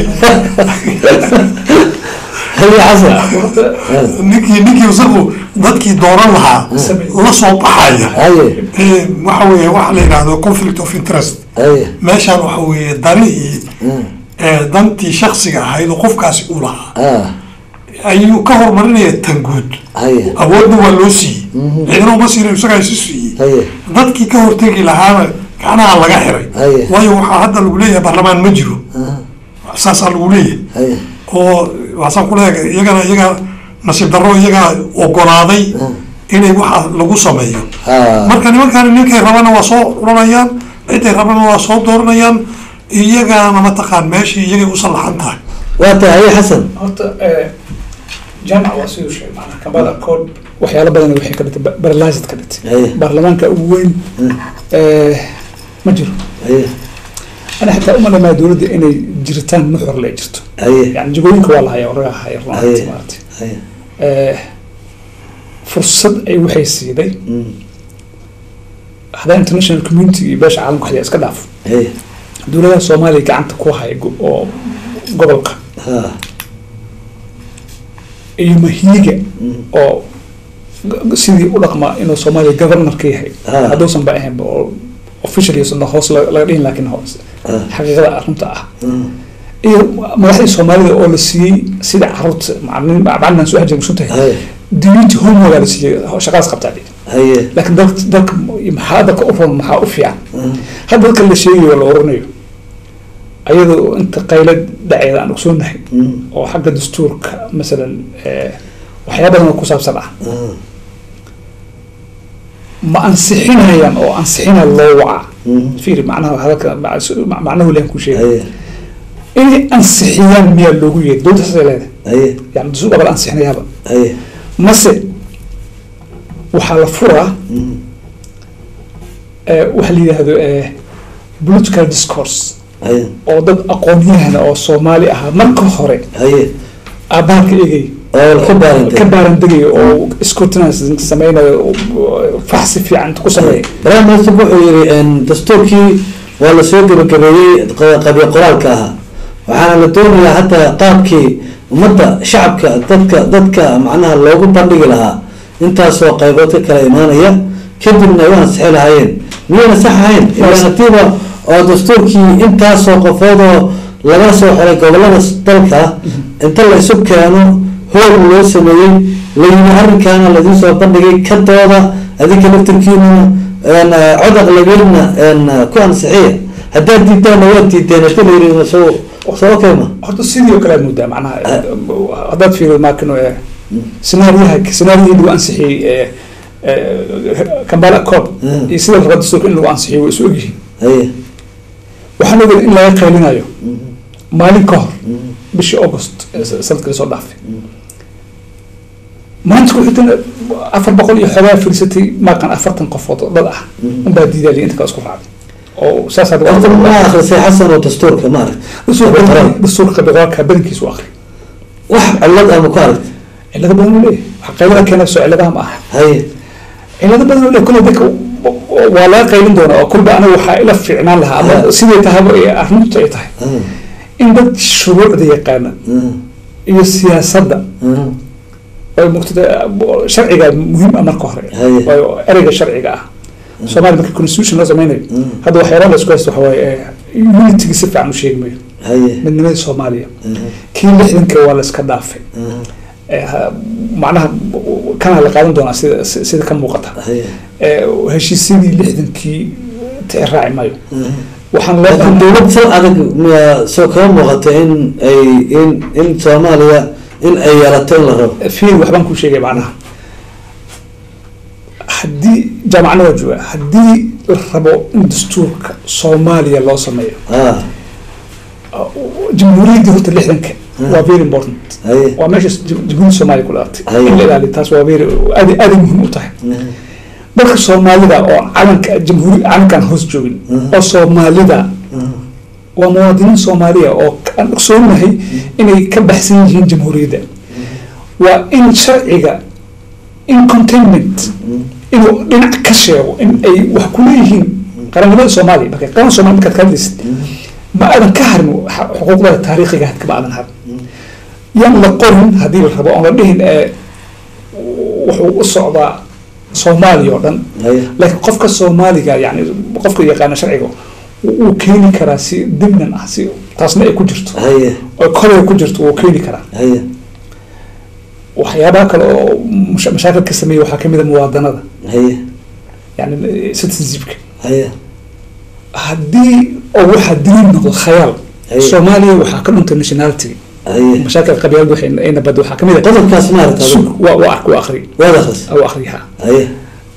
haye xasan ninkii ninkii isagu dadkii dooran lahaa la soo baxaya haye Eh, waxa weeye waxa la yidhahdo conflict of interest haye meeshaan waxa weeye danihii eh, dantii shaksiga ahayd oo qofkaasi uu lahaa ah ayuu ka horumarinaya tan guud haye awoodna waa loo siiyey cidna uma siina isagaa isu siiyey haye dadkii ka hortegi lahaana gacnaha laga xiray Haye. waayo waxaa hadda lagu leeyahay baarlamaan ma jiro saasaa lagu leeyahay haye oo waasaan kuleeyahay iyagana iyaga nasiib darro iyagaa ogolaaday inay waxa lagu sameeyo ha marka nimankan ninkay rabana waa soo uranayaan ciday rabana waa soo dooranayaan iyagana mataqaan meeshii iyagay u sallaxan tahay waa tahay haye xasan horta eh, jaamac waa siduu sheegay maanaa kambada code waxyaalo badan waxay ka dhigtay barlaazid ka dhigtay Haye. baarlamaanka ugu weyn eh, ma jiro haye ana xitaa umalamaa dowladda inay jiritaan nuxur le jirto haye yani jagooyinka waa lahaya oraga haya runaanti Haye. maaragtay haye Eh, fursad ay waxay siiday Mm. hadaa international community iyo beesha caalamka waxyaa iska dhaaf haye dowladaha soomaaliya gacanta ku haya go- oo gobolka ha iyo mahiiga Mm. oo g- sidii u dhaqma inuu soomaaliya governor ka yahay Ah. hadduusan ba ahaynba oo official iyo sanda hoos la- laga dhihin laakiin hoos Ah. xaqiiqada arrinta ah Mm. iyo madaxdii soomaalida oo la siiyey sida caruurta macalin macalinan soo hajir musuntahay haye diinti homework la siiyey shaqadaas qabtaa dhig haye laakiin dalka dalka maxaa dalka u roon maxaa u fiican hadda dalka la sheegayo oo la oranayo ayadoo inta qayla dhaceeda aan ogsoonahay Mm. oo xagga dastuurka masalan eh, waxyaaba badan oo ku saabsan ah Ah. ma ansixinayaan oo ansixina loo wacaa Mm. fiiri macnaha hadalka mac- macnahu leen ku sheegay haye inay ansixiyaan miyaa loogu yeeray dowladda saasay leedahay haye yani dastuur baa la ansixinayaaba haye mase waxaa la furaa Mm. eh, waxa la yidhaahdo eh, political discourse haye oo dad aqoon-yahana oo soomaali ahaa marka hore haye aabbaanka egay oo ka baarantay ka baaran degayo oo scrutinizing sameynayo oo faxsi fiican ku sameeya prime minister wuxuu yidhi een, dastuurkii waa lasoo gebagabeeyey q- qabyo qoraalka ahaa waxaana la doonayaa hataa qaabkii ummadda shacabka dadka dadka macnaha loogu bandhigi lahaa intaasoo qaybood ka kala imaanaya kadibna ay u ansixi lahaayeen miyayna sax ahayn ilaa hadiiba oo dastuurkii intaasoo qofoodoo laga soo xiray gobolada dalka inta la isu keeno hool loo sameeyey layimi arrinkaana laidiin soo bandhigay ka dooda adinka laftirkiinuna cod aqlabeedna ku ansixiya haddaad diidaanna waad diideen hadii la yiri soo soo okay ma horta sidii oo kale aad moodaa macnaha haddaad fiirido maakino sinaariyaha sinaariyihii lagu ansixiyey ee kambala code iyo sida raba dastuurka in lagu ansixiyo way isu ogyihiin haye waxaan ogeed in laga qaylinayo maalin ka hor bishii august sanadkii lasoo dhaafay maanta ku xigtana afar boqol iyo xoogaa fiirsatay maaqan afartan qofood oo dad ah unbaa diidaaliya inta kale isku raacday oo saas hadda horta ma akrisay xasan oo dastuurka ma aragt dastuurka qabiqoolka badankiisu akri wax cillad ama ku aragt cilado badan u leeyahay wax qaylada keena soo ciladaha ma aha haye cilado badan u leeyahay kulle dadka waa laga qaylin doonaa oo kulba aniga waxaa ila fiicnaan lahaa ama siday tahaba ee arrintu ay tahay in dad shuruucda yaqaana iyo siyaasadda ay muqtada sharciga muhiim ah marka hore Haye. waayo ereyga sharciga ah soomaaliya marka constitution loo sameynayo hadda waxyaalaha la isku haysto waxa waaye unitiga si fiican u sheegi mayo haye midnimadii soomaaliya kii lixdanka waa la iska dhaafay Eh, ha- macnaha kana la qaadan doonaa sida si- sida ka muuqata haye Eh, heshiisyadii lixdankii tixi raaci maayo waxaan loo laakiin dowlad sal adag miyaa soo kama muuqata in ay in in soomaaliya in ay yeelato in la rabo fiir waxbaan kuu sheegay macnaha haddii jaamacana waa jooga haddii la rabo in dastuurka soomaaliya loo sameeyo ah jamhuuriyaddii horta lixdanka waa very important haye waa meesha jamhuuriyadda soomaaliya ku dhalatay Haye. in la ilaaliyo taas waa very aad aaday muhiim u tahay dadka soomaalida oo calanka jamhuuri calankan hoos joogin oo soomaalida waa muwaadiniin soomaaliya oo aan ogsoonahay inay ka baxsan yihiin jamhuuriyadda waa in sharciga in containment inuu dhinac ka sheego in ay wax ku leeyihiin qarannimada soomaaliya marka qaran soomaaliya markaad ka hadlaysid ma aadan ka harin xa- xuquuqdada taariikhiga hadka ma aadan harin yan la qorin haddii la rabo oon la dhihin ee wuxuu u socdaa soomaaliya oo dhan haye laakiin qofka soomaaliga yani qofka yaqaana sharciga wuu keeni karaa si dimnan ah si taasna ay ku jirto haye oo kolay ku jirto wuu keeni karaa haye waxyaabaha kale oo masha- mashaakil ka sameeya waxaa kamid a muwaadanada haye yani citizenshipka haye haddii oo waxaa daliil noqdo khayaal Haye. soomaaliya waxaa ka dhuntay nationality haye mashaakil qabyaalad waxay ayna bad waxaa kamid a qodobkaas ma aragta sug waa waa ark waa akri waad akhris waa akriyaha haye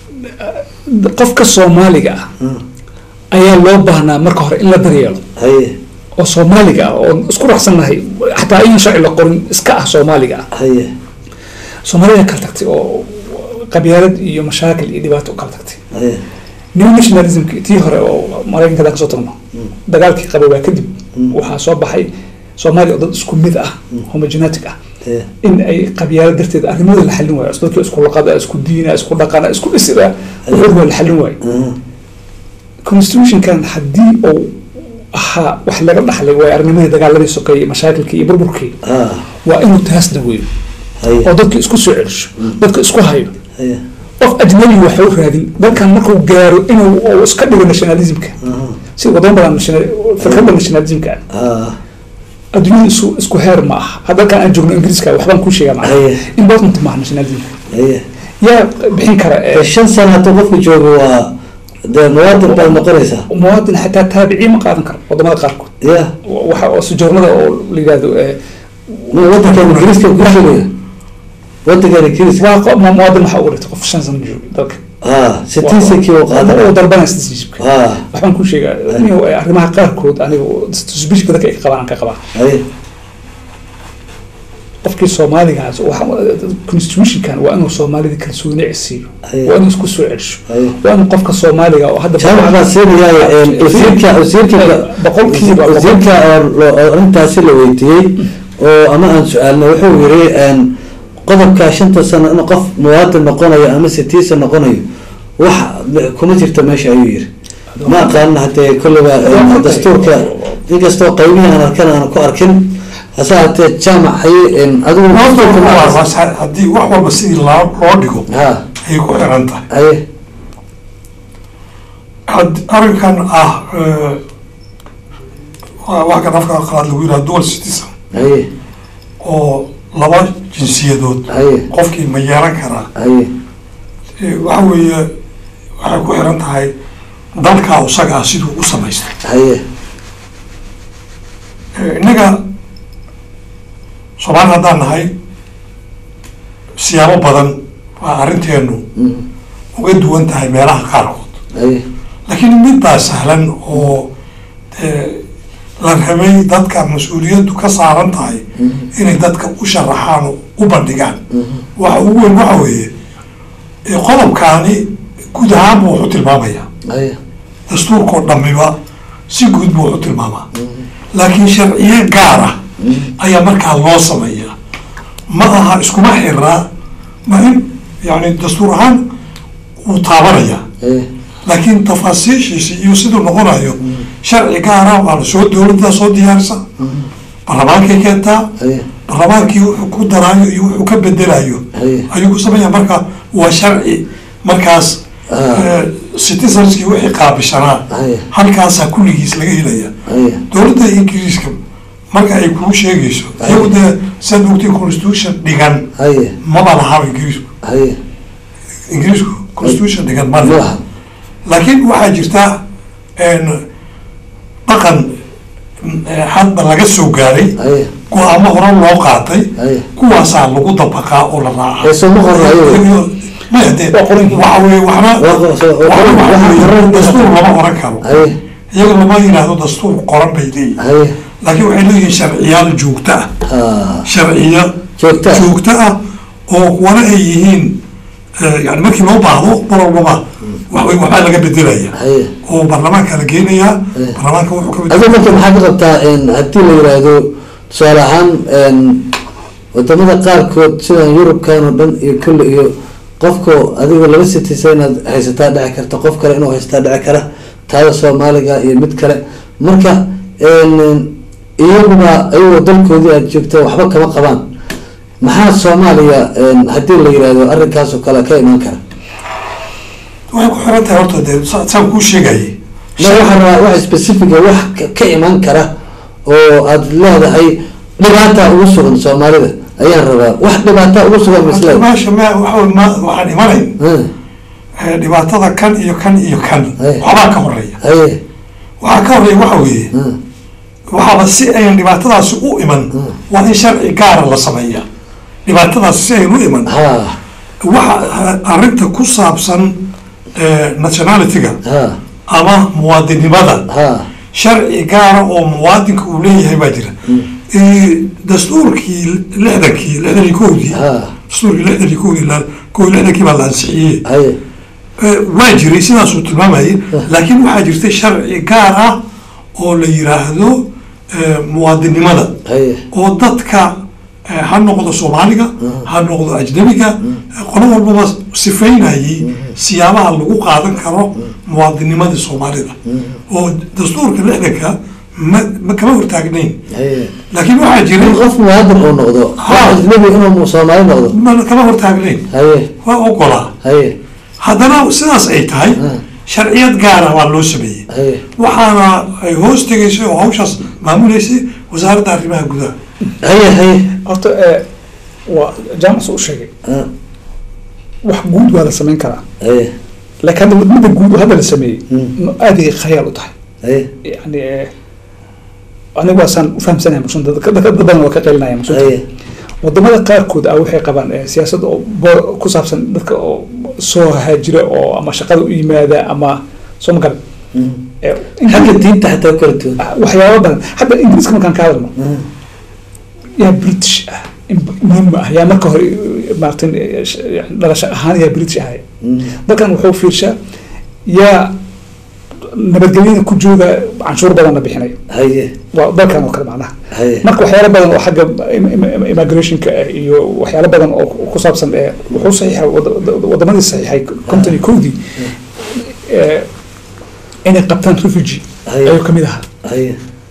qofka soomaaliga ah ayaa loo baahnaa marka hore in la daryeelo haye oo soomaaliga ah oo isku raacsannahay xataa in sharci la qorin iska ah soomaaliga ah haye soomaalida kala tagtay oo qabyaalad iyo mashaakil iyo dhibaato u kala tagtay haye new nationalismki tii hore oo maraykanka hadaan kasoo tagno dagaalkii qaboobaa kadib waxaa soo baxay soomaaliya oo dad isku mid ah homogenetic ah haye in ay qabyaalad darteed arrimada la xallin waayo dadkii isku laqada isku diina isku dhaqana isku dhisira wuxuu waa la xallin waayo constitutionkan haddii uu ahaa wax laga dhaxlay waayo arrinimadii dagaaladii sokeeyey mashaakilkii iyo burburkii ah waa inuu taas daweeyo haye oo dadka isku soo celisho dadka isku hayo haye qof ajnabi waxa u raadin dalkan markuu gaaro inuu uu iska dhigo nationalismka si wadamo badan national- fikradda nationalismka ah ah adduunyada isu isku heer ma aha hadda dalkan aan joogno ingiriiska waxbaan kuu sheegaa macnaha Haye. important maaha nationalismka haye yaa bixin kara ee, ee shan sano hadduu qofku joogo waa dee muwaadin baad noqonaysaa muwaadin xataa taabiciin ma qaadan karo wadamada qaarkood ya waxa oo sujoornada oo la yidhahdo ee, ma wadankan ingiriiska ku joogaya wadankan ingiriiska waa qof- ma- muwaadin waxaa ugu dhigtay qof shan sano jooga dalka ah citizenki uu uu qaadanaya dalbanaya citizenshipka ah waxbaan kuu sheegaa inuu ay arrimaha qaarkood aniga suspicion dadka ay ka qabaan aan ka qabaa haye qofkii soomaaligaas waxa- constitutionkan waa inuu soomaalida kalsooni siiyo Haye. waa inuu isku soo celsho Haye. waa inuu qofka soomaaliga oo hadda jaamac baa siinaya wasiirka wasiirka boqolkiiba wasiirka oo lo- oo arrintaasi la weydiiyey oo ama aan su-aalna wuxuu yiri een, qodobka shanta sano in qof muwaadin noqonayo ama citizen noqonayo wax kuma jirto meesha ayuu yiri ma aqaan hadee kolliba een, dastuurka inkastoo qaybihii aan arkan aan ku arkin hase haatee jaamac haye een, adigu Horta dastuurka waa- noocaas- waa sa- haddii wax walba sidii loo loo dhigo ha ayay ku xiran tahay haye had- arrinkan ah eh, waa wax kan afka qalaad lagu yidhaha dual citizen haye oo laba jinsiyadood haye qofkii ma yeelan karaa haye Eh, waxa weeye waxay ku xiran tahay dalkaa isaga ah siduu u samaystay haye Eh, innaga soomaali haddaan nahay siyaabo badan waa arrinteenu Mm, uga duwan tahay meelaha qaarkood haye laakiin mid baa sahlan oo dee la rabay dadka mas-uuliyaddu ka saaran tahay inay dadka u sharaxaan oo u bandhigaan waxa ugu weyn waxa weeye eh, qodobkaani guud ahaan buu wuxu tilmaamaya haye dastuurkoo dhamiba si guud buu wuxu tilmaamaa laakiin sharciye gaar ah ayaa markaa loo sameeyaa ma aha iskuma xiraa ma in yani dastuur ahaan wuu taabanaya haye laakiin tafaasiishiisi iyo siduu noqonayo sharci gaara waa la soo dowladdaa soo diyaarisa baarlamaankay keentaa haye baarlamaankii wuxuu ku daraayo iyo wuxuu ka bedelayo haye ayuu ku sameeya marka waa sharci markaas Ah. eh, citizenskii wixii qaabishanaa haye halkaasaa kulligiis laga helaya haye dowladda ingiriiska marka ay kuu sheegayso iyagu dee saad ogtay constitution dhigan haye maba lahaba ingiriisku haye ingiriisku constitution dhigan ma ma laha laha laakiin waxaa jirta een, dhaqan eh, hadba laga soo gaaray haye go-aamo hore loo qaatay haye kuwaasaa lagu dabaqaa oo la raacaa Ee, soo ma qorna ayagu? maya dee Waa qoran yihiin. waxa weye waxna Waa qor- soo- waa waxna qoran- waxa waxa weeye qoran- dastuur lama oran karo haye iyaga lama yidhaahdo dastuur qoran bay leeyihin haye laakiin waxay leeyihiin sharciyaal joogto ah ha sharciyo joogta joogto ah oo kuwana ay yihiin eh, yani markii loo baahdo mar walbaba waxway waxbaa laga bedelaya haye oo baarlamaanka la geenayaa Eh. baarlamaanka wuxuu ka adigu bedel marka maxaa ka qabtaa een, haddii la yiraahdo tusaale ahaan een, wadamada qaarkood sidan yurubkan oo dhan iyo kulli iyo qofka adiga laba sitisa inaad haysataa dhici karta qof kale inuu haysataa dhici kara taada soomaaliga iyo mid kale marka een, iyaguba iyagoo dalkoodii aad joogta waxba kama qabaan maxaa soomaaliya een, haddii la yiraahdo arrinkaas oo kale ka iman kara waxay ku xiran tahay horta dee sa- saan kuu sheegayay ma waxaan rabaa wax specifica wax ka- ka iman kara oo aad leedahay dhibaata ugu sugan soomaalida ayaan rabaa wax dhibaata ugu sugan misleed meesha ma waxa ma waxaan imanayn eh, dhibaatada kan iyo kan iyo kan Eh. waxbaa ka horeeya haye waxaa ka horeeya waxa weeye Hmm. waxaaba si ayan dhibaatadaasi u iman waa in sharci gaara la sameeya dhibaatadaasi si ayan u iman ha waxa arrinta ku saabsan eh, nationality-ga ha ama muwaadinimada ha sharci gaara oo muwaadinka uu leeyahay baa jira Eh, dastuurkii lixdankii lixdan iyo kowdii ha dastuurkii lixdan iyo kowdii la- kow iyo lixdankii baa la ansixiyey haye Eh, waa jiray sidaasuu tilmaamayay laakiin waxaa jirtay sharci gaar ah oo la yiraahdo eh, muwaadinimada haye oo dadka eh, ha noqdo soomaaliga ha noqdo ajnabiga eh, qolo walbaba sifeynayay siyaabaha lagu qaadan karo muwaadinimadii soomaalida oo dastuurka lixdanka ma ma kama hortaagnayn haye laakiin waxaa in jiray qof muwaadin uu noqdo qof Ha. ajnabi inuu soomaali noqdo ma kama hortaagnayn haye waa ogolaa haye haddana sidaas ay tahay Hmm. sharciyad gaara waa loo sameeyey haye waxaana ay hoos tegaysay oo hawshaas maamuleysay wasaaradda arrimaha gudaha haye haye horta eh, waa jaamac u sheegay ha, wax guud waa la samayn karaa haye laakiin hadda midda guud oo hadda la sameeyey Mm. ma aad ay khayaal u tahay haye yani eh, anigu waasaan ufahamsanahay muslimiinta dadka dadka badan waa ka qelinaya haye muslimiinta wadamada qaarkood ah waxay qabaan eh, siyaasad oo bo- ku saabsan dadka oo soo haajira oo ama shaqada u yimaada ama soo ma garan Hmm. Eh, in- xagga diinta xataa kala duwan waxyaabo badan hadda ingiriiska markaan ka hadalno Hmm. yaa british ah in muhiim ah yaa marka hore maaragtay eh, sh- yani dhalasho ahaan yaa british ahay Hmm. dalkan wuxuu fiirshaa yaa nabadgelyada ku jooga canshuur badan la bixinayo haye waa dalkan oo kale macnaha haye marka waxyaalo badan oo xagga im- im- immigrationka ah iyo waxyaalo badan oo ku saabsan ee wuxuu saxiixa wadamadii saxiixay konton iyo kowdii ee, inay qabtaan refugee Haye. ayuu kamid ahaa haye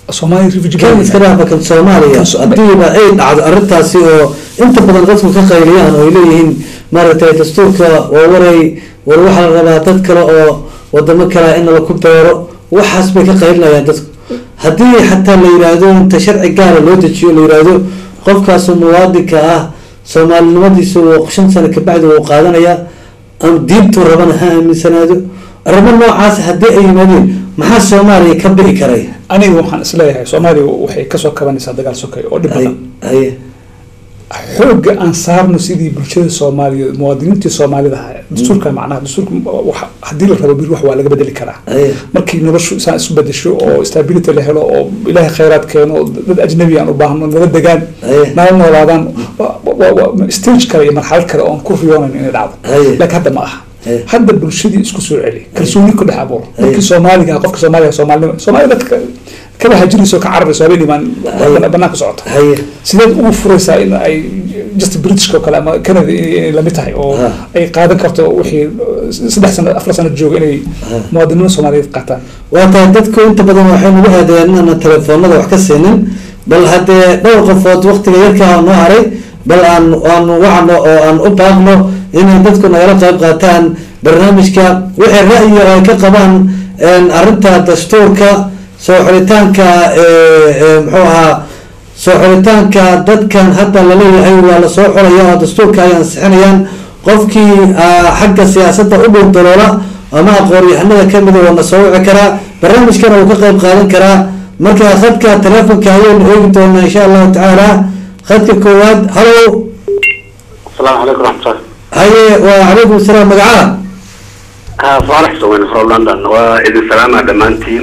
soomaaliya refugee kan iska dhaafa kan soomaaliya Kan so- hadiiba ay dhacdo arrintaasi oo inta badan dadku ka qayliyaan oo ay leeyihiin maaragtay dastuurka waa waray war waxaa la rabaa dad kale oo wadamo kale in laku beero waxaas bay ka qaylinayaan dadku haddii xataa la yiraahdo inta sharci gaara loo dejiyo la yiraahdo qofkaas muwaadinka ah soomaalinimadiisu uu shan sano kabacdi uu qaadanaya ama diintuu rabana ha aaminsanaado arrimo noocaas haddii ay yimaadeen maxaa soomaaliya ka bi'i karay aniga waxaan isleeyahay soomaaliya waxay kasoo kabanaysaa dagaal sokay oo dhib haye badan haye xoogga aan saarno sidii bulshada soomaaliyeed muwaadiniintii soomaalida ahaa dastuurka macnaha dastuurka wax- haddii la rabo bir wax waa laga bedeli karaa haye markii noloshu isaan isu bedesho oo stability la helo oo ilaahay khayraad keeno oo dad ajnabi aan u baahno nala degaan Aye. nala noolaadaan wa- wa- wa- stage kale iyo marxalad kale oon ku riyoonayn inay dhacdo Aye. laakiin hadda ma aha Aye. hadda bulshadii isku soo celi kalsooni ku dhex abuur Aye. markii soomaaliga ah, qofka soomaaliga soomaalinimo soomaaliya dadka kaba hajirayso ka cararayso habeen imaan Aye. banaanka socota haye sideed ugu furaysaa in ay just britishka oo kale ama canada inay lamid tahay oo Ha. ay qaadan karto wixii saddex sano afar sano jooga inay Ha. muwaadiniinta soomaaliyeed qaataan waa tahay dadku inta badan waxay nagu aadayaan inaana telefoonada wax ka siinin bal haddee dhowr qofood waktiga yarkaa noo haray bal aan aan wacno oo aan u baaqno inay dadku nagala qayb qaataan barnaamijka wixii ra'yi oo ay ka qabaan een, arrinta dastuurka soo xulitaanka ee, ee, muxuu ahaa soo xulitaanka dadkan hadda laleeyahay waa la soo xulaya oo dastuurka ay ansixinayaan qofkii ah, xagga siyaasadda u dhow daloola ama aqoon-yahanada kamida waa na soo wici karaa barnaamijkana uu ka qayb qaadan karaa marka khadka telefonka ayaynu eegi doonaa insha allahu tacaala khadka koowaad halo السلام عليكم ورحمة الله haye waa calaykum asalaam magacaha ها صالح سوين from London وإذن سلامة دمانتين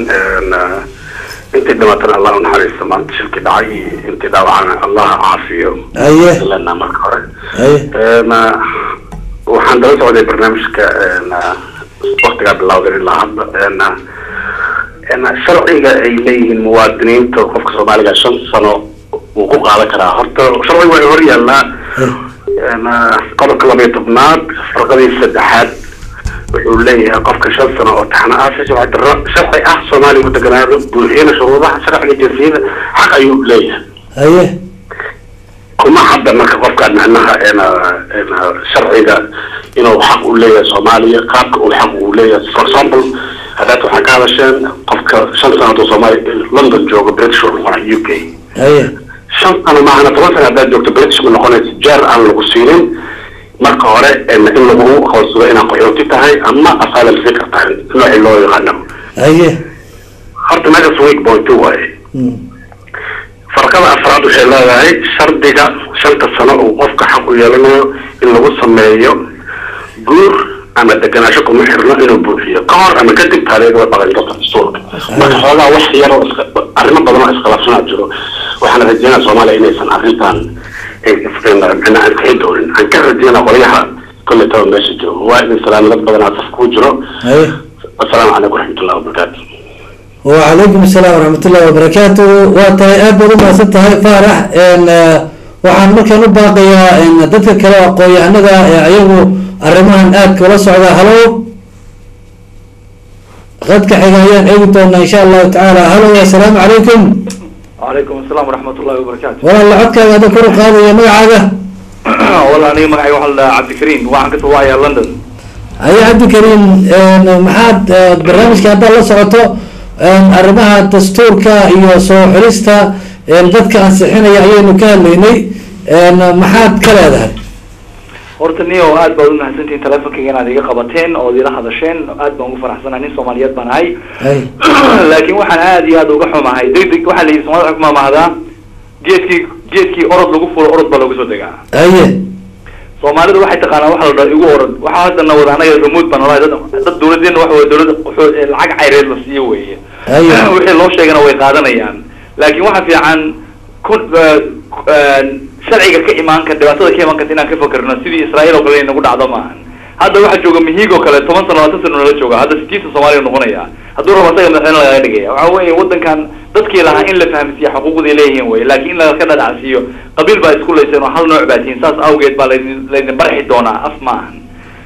انت دمتنا الله نحرس ما انت شلك دعي انت دعوانا الله عافيه haye لنا مركورة haye ما وحن درس عودي برنامج ك وقت قبل الله غير الله أنا أنا شرعي إليه المواطنين توقف كصومالي شن سنة وقوق على كرا هرت شرعي ويهوري الله أنا قبل لما يطبناد فرقدي السدحات wuxuu leeyahay qofka shan sano oo taxna ah si sharci darro sharci ah soomaaliya ku deganaado buuxiyana shuruudaha sharciga jinsiyada xaq ayuu leeyahay haye kuma hadda marka qofkaan macnaha ena sharciga inuu xaq u leeyahay soomaaliya qaabka uu xaq uu leeyahay for example haddaad waxaa ka hadasheen qofka shan sano hadduu soomaaliya london joogo british uu noqonay u k haye shan sano maahana toban sano haddaad joogto british ma noqonaysa jeer aan lagu siinin marka hore in lagu hoosado inaad qaxooti tahay ama asylum seeker tahay nooci loo yaqaano haye horta meeshaas week point two waaye Mm. farqada afraad waxay leedahay shardiga shanta sano uu qofka xaq u yeelanayo in lagu sameeyo guur ama deganaansho kuma xirno inuu buuxiyo ka hor ama kadib taariikhda way dhaqan karta dastuurka marka xoogaa wax yar oo iska arrimo badan oo iskhilaafsanaa jiro waxaana rajeynaa soomaaliya inaysan arrintan macnaa aan kaxi doonin aan ka rajeynaa qolyaha kolley taba meesha joogo waa idin salaami dad badanaa saf kuu jiro haye assalaamu calaykum waraxmatullahi wabarakaatu وعليكم السلام ورحمة الله وبركاته وتاي أبدا ما ستها فارح إن waxaan markaan u baaqayaa in dadka kale aqoon-yahanada ee ayagu arrimahan aad kula socda halo qadka xiga ayaan eegi doonaa insha allahu tacaala halo assalaamu calaykum وعليكم السلام ورحمة الله وبركاته walaal codkaaga hadda kor u qaadaya magacaaga والله أنا معي واحد عبد الكريم وعن كنت وايا لندن haye cabdikariim maxaad eh, barnaamijka haddaad la socoto arrimaha dastuurka iyo soo xulista dadka ansixinaya ayaynu ka hadlaynay maxaad ka leedahay horta niyo aad baad umahadsantihiin teleefonkayga inaad iga qabateen ood ila hadasheen aad baan ugu faraxsanahay nin soomaaliyeed baan ahay hay laakiin waxaan aad iyo aad uga xumahay degdeg waxaa la yidhi soomaalida waxay ku maamahdaa geedkii geedkii orod lagu fulo orod baa looga soo degaa haye soomaalida waxay taqaanaa waxa la dhaha igu orod waxaa haddana wada anaga remote baan nolahay dad dad dawladeena waxa weye dawladda wuxuu- ee lacag cayreed la siiyo weeye Aye. wixii loo sheegana way qaadanayaan laakiin waxa fiican kun sharciga ka imaan kar dhibaatada ka imaan karta inaan ka fakerno sidii israa'iil oo kale inay nagu dhacdo maahan hadda waxaa jooga mihiig oo kale toban sano labaatan sano nala jooga hadda sideetan soomaaliya noqonaya hadduu rabo asaga madaxweyne lagaga dhigaya waxa weeye wadankan dadkii lahaa in la fahamsiiyo xuquuqdii leeyihiin wey laakiin in laga dhadhacsiiyo qabiil baa isku layseen oo hal nooc baa tihiin saas awgeed baa laydin laydin barxi doonaa af maahan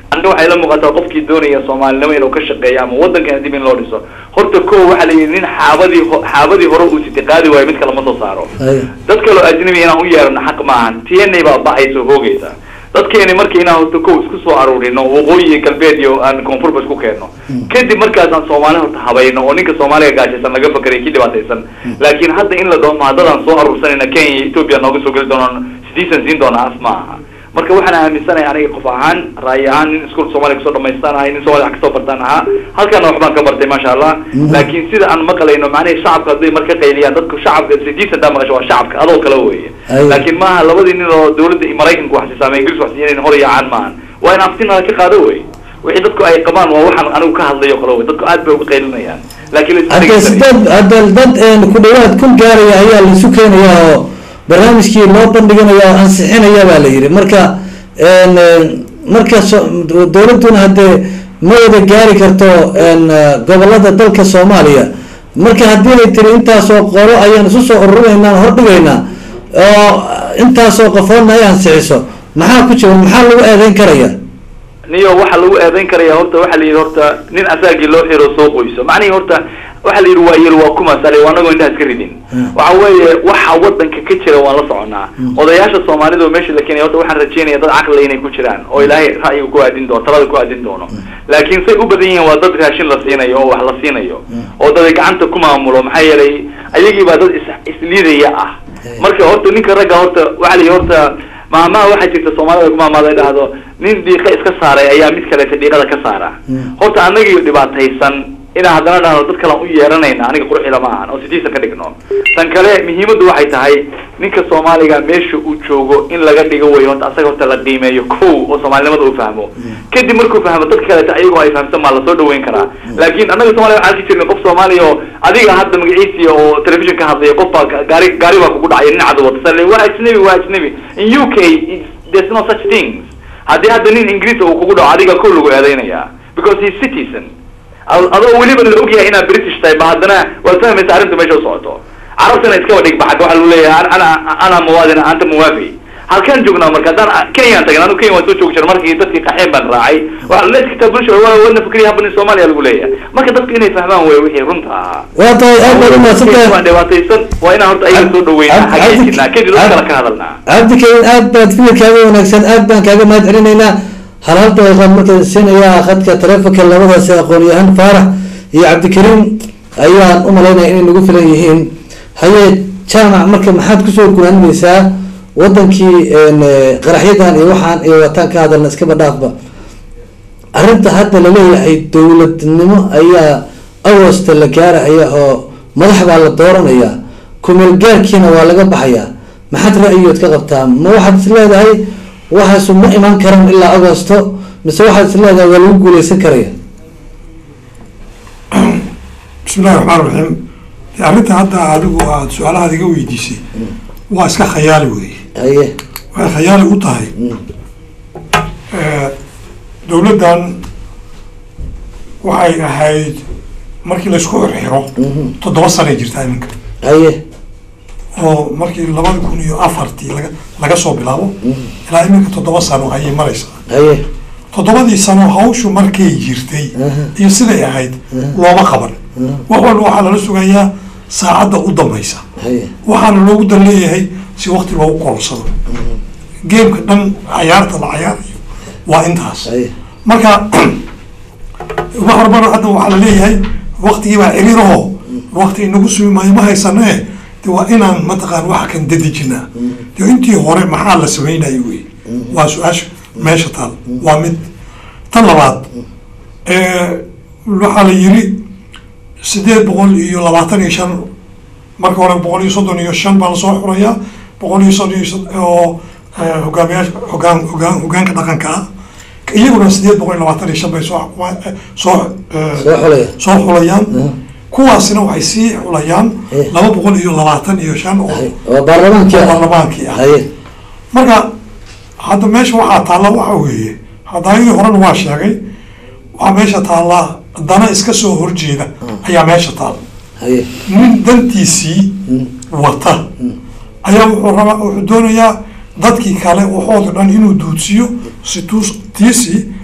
aniga waxay la muuqataa qofkii doonaya soomaalinimo inuu ka shaqeeyo ama waddankan dib in loo dhiso horta ko waxaa la yidhi nin xaabadii ho- xaabadii hore uu siti qaadi waayo mid kale ma soo saaro Haya. dad kaloo ajnabi inaan u yeerano xaq maahan tna baa ba'aysa oo hoogaysa dadkeeni marka inaan horta kow isku soo aruurino waqooyi iyo galbeed iyo aan koonfurba isku keenno kadib markaasaan soomaali horta habayno oo ninka soomaaliga gaashaysan laga fakaraya kii dhibaataysan laakiin hadda in la dhaho ma haddadaan soo aruursanayna kenya iyo ethiopia nooga soo geli doonaan sidiisan siin doona as ma aha marka waxaan aaminsanahay aniga qof ahaan ra'yi ahaan nin iskuul soomaaliya kusoo dhamaystaan ahay nin soomaaliya wax kasoo bartaan ahaa halkaana waxbaan ka bartay maasha allah laakiin sida aan maqlayno macnaha shacabka hadday marka qayliyaan dadku shacabka sidiisan daa maqasho waa shacabka adoo kale weeye Aywa. laakiin maaha labadii nin oo dawladda iyo maraykanku wax sisaamay ingiriis wax siiyeen hor yaacaan maahan waa in aftinada ka qaado wey wixii dadku ay qabaan waa waxaan anigu ka hadlayo kale wey dadku aad bay uga qaylinayaan laakiin la isma hadda dhegeysanaya. sideed hadda dad een, ku dhawaad kun gaaraya ayaa laisu keenaya oo barnaamijkii loo bandhiganaya oo ansixinaya baa la yidhi marka een, een, marka so- dowladduna haddee ma wada gaari karto een, gobolada dalka soomaaliya marka haddii ay tiri intaasoo qolo ayaan isu soo ururinaynaa hordhigaynaa oo intaasoo qofoodna ay ansixiso maxaa ku jira maxaa lagu eedeyn karaya niyo waxa lagu eedayn karaya horta waxa la yidhi horta nin asaagii loo xiro soo qoyso macnihii horta waxa la yidhi waa yel waa kuma sale waa anagoo indhaha iska ridin waxa weeye waxa wadanka ka jira waan la soconaa odayaasha soomaalida oo meesha la keenaya horta waxaan rajeynaya dad caqli inay ku jiraan oo ilaahay ra'yiga ku aadin doono talada ku aadin doono laakiin say u badan yihiin waa dad raashin la siinayo oo wax la siinayo oo dad ay gacanta ku maamulo maxaa yeelay ayagii baa dad is isliidaya ah marka horta ninka ragga horta waxa la yidhi horta maamaha waxaa jirta soomaalida ku maamaada ay dhahdo nin dhiiqa iska saaray ayaa mid kaleeta dhiiqada ka saara horta anagii dhibaataysan inaan haddana dhahno dad kalaan u yeeranayna aniga qurxila ma ahan oo sidiisan ka dhigno tan kale muhiimaddu waxay tahay ninka soomaaliga meesha uu joogo in laga dhigo way horta asaga horta la qiimeeyo kow oo soomaalinimada uu fahmo kadib markuu fahmo dadka kaleeta ayagoo ay fahamsan maa lasoo dhaweyn karaa laakiin annaga soomaliya waxaan arki jirnay qof soomaaliya oo adiga hadda magaciisii oo television ka hadlaya qof baa gaari gaari baa kugu dhacaya nin cad wata sale waa ajnabi waa ajnabi in u k it's- there's no such things haddii hadda nin ingiriis uu kugu dhaco adiga kow lagu eedeynaya because he's citizen Ad- adoo weliba la ogyahay inaad british tahay ba haddana waad fahmaysa arrinta meesha u socoto carabtana iskaba dhig baxag waxaa lagu leeyahay ana ana muwaadin anta muwaafi halkaan joognaa marka haddaan kenyaan tagin anu kenya waan soo joogi jira markii dadkii qaxeen baan raacay waa leed kitaa bulsha waa wadna fikriya haban soomaaliya lagu leeyahay marka dadku inay fahmaan wey wixii runta ahaa waa tahay aad baad umahadsantahay waan dhibaataysan waa inaan horta ayaga soo dhaweynaa Cabdi- hagaajinaa kadib dad Cabdi- kale ka hadalnaa cabdikarim aad baad fikirkaaga wanaagsan aad baan kaaga mahad celinaynaa hal hal daqiiqaan markaan siinayaa khadka taleefonka labadaasi aqoon-yahan faarax iyo cabdikariim ayaan u malaynaya inay nagu filan yihiin haye jaamac marka maxaad kusoo gunaanmaysaa wadankii een, eh, qaraxyadan iyo waxaan iyo wataan ka hadalna iskaba dhaafba arrinta hadda laleeyahay dowladnimo ayaa agosta la gaaraya oo madax baa la dooranaya kumeelgaarkiina waa laga baxayaa maxaad ra'yigood ka qabtaa ma waxaad is leedahay waxaasu ma iman karan ilaa agosto mise waxaad is leedahay waa lagu guuleysan karaya bismi illahi raxmaan raxiim dee arrinta hadda adigu aada su-aalahaad iga weydiisay waa iska khayaali weeye haye waxay khayaali u tahay dowladdan waxay ahayd markii laysku xirxiro toddoba sanay jirtaa iminka haye oo markii labada kun iyo afartii laga laga soo bilaabo ilaa iminka toddoba sano ayay maraysaa haye toddobadii sano hawshu markay jirtay iyo siday ahayd looma qaban wax walba waxaa lala sugayaa saacadda u dambaysa haye waxaana loogu dan leeyahay si wakti loogu kororsado geemka dhan cayaarta la cayaarayo waa intaas haye marka wax walbana hadda waxaa la leeyahay waktigii baa ciriiraho wakti inagu sumi maayo ma haysanee de waa inaan mataqaan waxa kan dadejinaa de intii hore maxaa la samaynayo wey waa su-aasha meesha taal waa mid tan labaad waxaa la yiri sideed boqol iyo labaatan iyo shan marka hore boqol iyo soddon iyo shan baa lasoo xurayaa boqol iyo soddon iyo sod- oo eh, hogaamiyaasha hogaan hogaan hogaanka dhaqanka ah iyaguna sideed boqol iyo labaatan iyo shan bay soo xukumaan- eh, soo eh, soo xulaya soo xulayaan kuwaasina waxay sii xulayaan Eh. laba boqol iyo labaatan iyo shan oo haye waa baarlamaankii oo ah baarlamaankii ah haye marka hadda meesha waxaa taalla waxa weeye hadaayadii horena waa sheegay waxaa meesha taallaa dana iska soo horjeeda ayaa meesha taalla haye nin dantiisii wata ayaa wuxuu rabaa wuxuu doonayaa dadkii kale waxooda dhan inuu duudsiyo si tuus tiisii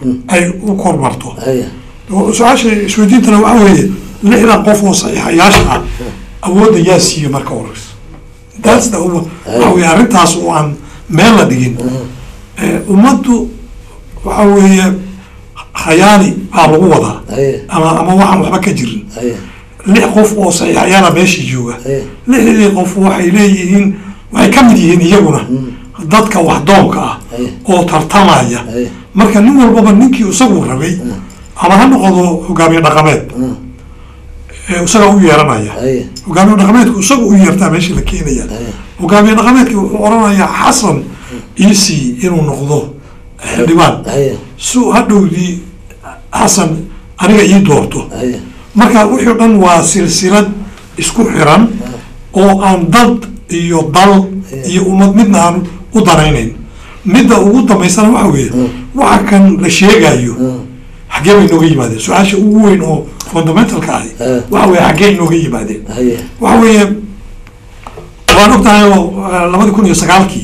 ay u kormarto haya su-aasha isweydiintana waxaa weeye lixdan qof oo saxiixayaasha ah awoodda yaa siiye marka horeysa that's the waxa weye arrintaas oo aan meel la dhigin Eh, ummaddu waxa weeye khayaali baa lagu wadaa haya ama ama waxaan waxba ka jirin haya lix qof oo saxiixayaala meeshii jooga haya lixdii qof waxay leeyihiin waxay ka mid yihiin iyaguna dadka waxdoonka ah Aye. oo tartamaya Aye. marka nin walbaba ninkii isagu rabay ama ha noqdo hogaamiye dhaqameed ee isaga u yeeranaya haya hogaamiye dhaqameedku isaga u yeertaa meeshii la keenaya hogaamiye dhaqameedki wuxuu oranayaa xasan iisii inuu noqdo xildhibaan haya su hadhowdii xasan aniga ii doorto haya marka wixii o dhan waa silsilad isku xiran oo aan dad iyo dal iyo ummad midna aan u danaynayn midda ugu dambaysana waxa weeye waxa kan la sheegayo xaggee bay inooga yimaadeen su-aasha ugu weyn oo fundamentalka ahi Eh. waxa weeye xaggee inooga yimaadeen haya waxa weeye waan ogtahay oo eh, labadi kun iyo sagaalkii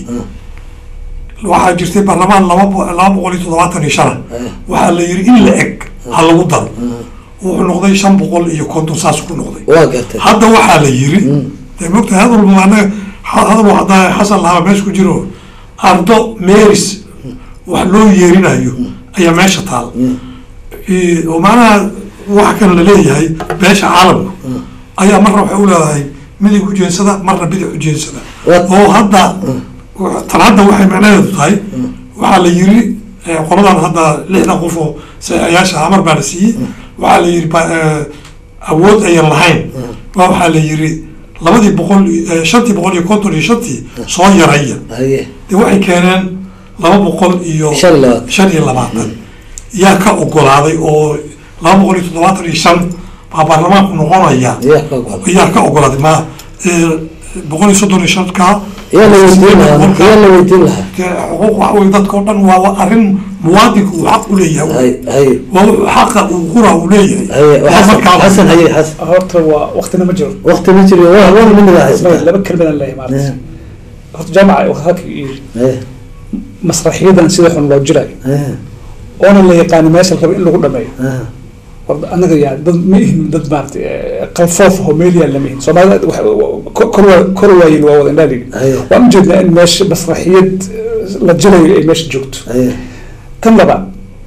waxaa jirtay baarlamaan laba bo- laba boqol iyo toddobaatan iyo shana waxaa la yiri in la eg ha lagu daro wuxuu noqday shan boqol iyo konton saas ku noqday waa gartay hadda waxaa la yiri dee mogtahay hadal walba anaga ha- hadal haddaa xasan lahaa meesha ku jiro ardo meris wax loo yeerinayo ayaa meesha taal Eh, oo macnaha waxa kan la leeyahay beesha caalamku ayaa marna waxay u leedahay midig ujeensada marna bidix ujeensada What? oo hadda tan hadda waxay macnaheedu tahay waxaa la yiri eh, qoladan hadda lixdan qof oo sayaasha amar baa la siiyey waxaa la yiri ba- eh, awood ayan lahayn waa waxaa la yiri labadii boqol iyo- eh, shantii boqol iyo konton iyo shantii soo yaraya haya de waxay keeneen laba boqol iyo Shan iyo labaatan. shan iyo labaatan yaa ka ogolaaday oo laba boqol iyo toddobaatan iyo shan baa baarlamaanku noqonaya yaa ka ogol yaa ka ogolaaday ma eh, boqol iyo soddon iyo shanka yaa la weydiin lahaa yaa la weydiin lahaa dee xuquuq waxa weye dadka o dhan waa arrin muwaadinku uu xaq u leeyahay hay hay waa wuxuu xaqa uu qura uu leeyahay haye Waa xasan markaa- xasan haye xasan horta waa waqtina ma jiro waqti ma jiro waa waa miniga haysta laba kelmadan leeyahay maarata Eh. horta jaamaca halka yiri haya masraxiyadan sida xun loo jirayo haya oona la yaqaano meesha la rabo in lagu dhameeyo haya war anaga yaa dad ma ihin dad maarata qalfoof oo meel yaal lama ihin soomaalida wax- ko- kor waa kor waayin waa wada indhaadhigi Aye. waan ujeednaa in meesha masraxiyad eh, la jirayo ay meesha joogto haya kan labaad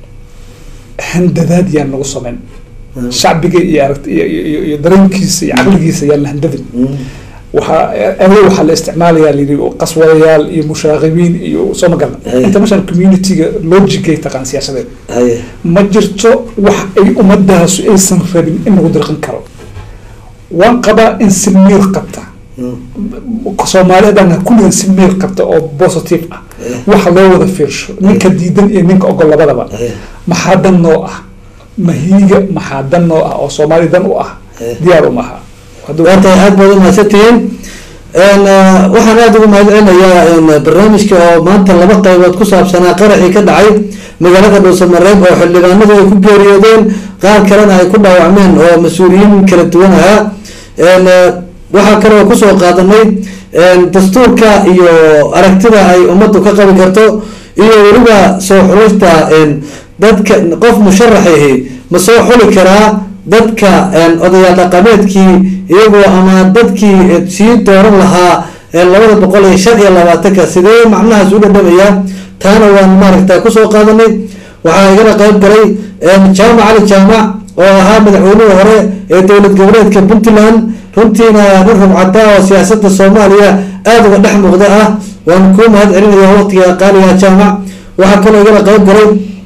handadaad yaan nagu samayn shacbiga iyo aragt iyo iyo- iyo iyo dareenkiisa iyo caqligiisa yaan la handadin waxaa erey waxaa la isticmaalayaa layidhi qaswadayaal iyo mushaaqibiin iyo soo ma galna Aye. international community-ga logicay taqaan siyaasadeed haya ma jirto wax ay ummadaasu aysan rabin in lagu dirqin karo waan qabaa in si miir qabta soomaaliyadan kulligan si miir qabta oo positive ah waxa loo wada fiirsho ninka diidan iyo ninka ogol labadaba Aye. maxaa dan noo ah mahiiga maxaa dan noo ah oo soomaali dan u ah Aye. diyaar u maha Hadduu- waa tahay aada baad umahadsantihiin n waxaan aada ugu mahadcelinayaa n barnaamijka oo maanta laba qaybood ku saabsanaa qaraxii ka dhacay magaalada dhuusamareeb oo xildhibaanadu ay ku geeriyoodeen qaar kalena ay ku dhaawacmeen oo mas-uuliyiin kala duwan ahaa n waxaa kale oo kusoo qaadanay n dastuurka iyo aragtida ay ummaddu ka qabi karto iyo weliba soo xulista n dadka qof musharaxahi ma soo xuli karaa dadka odayaal dhaqameedkii iyagoo ama dadkii sii dooran lahaa labada boqol iyo shan iyo labaatanka sidee macnahaas u dhadhamayaa taana waan maaragta kusoo qaadanay waxaa igala qayb galay jaamac cali jaamac oo ahaa madaxweynihii hore ee dowlad goboleedka puntland runtiina nin rubcada oo siyaasada soomaaliya aada uga dhex muuqda ah waan kuu mahad celinaya waqtiga qaaliga jaamac waxaa kaloo igala qayb galay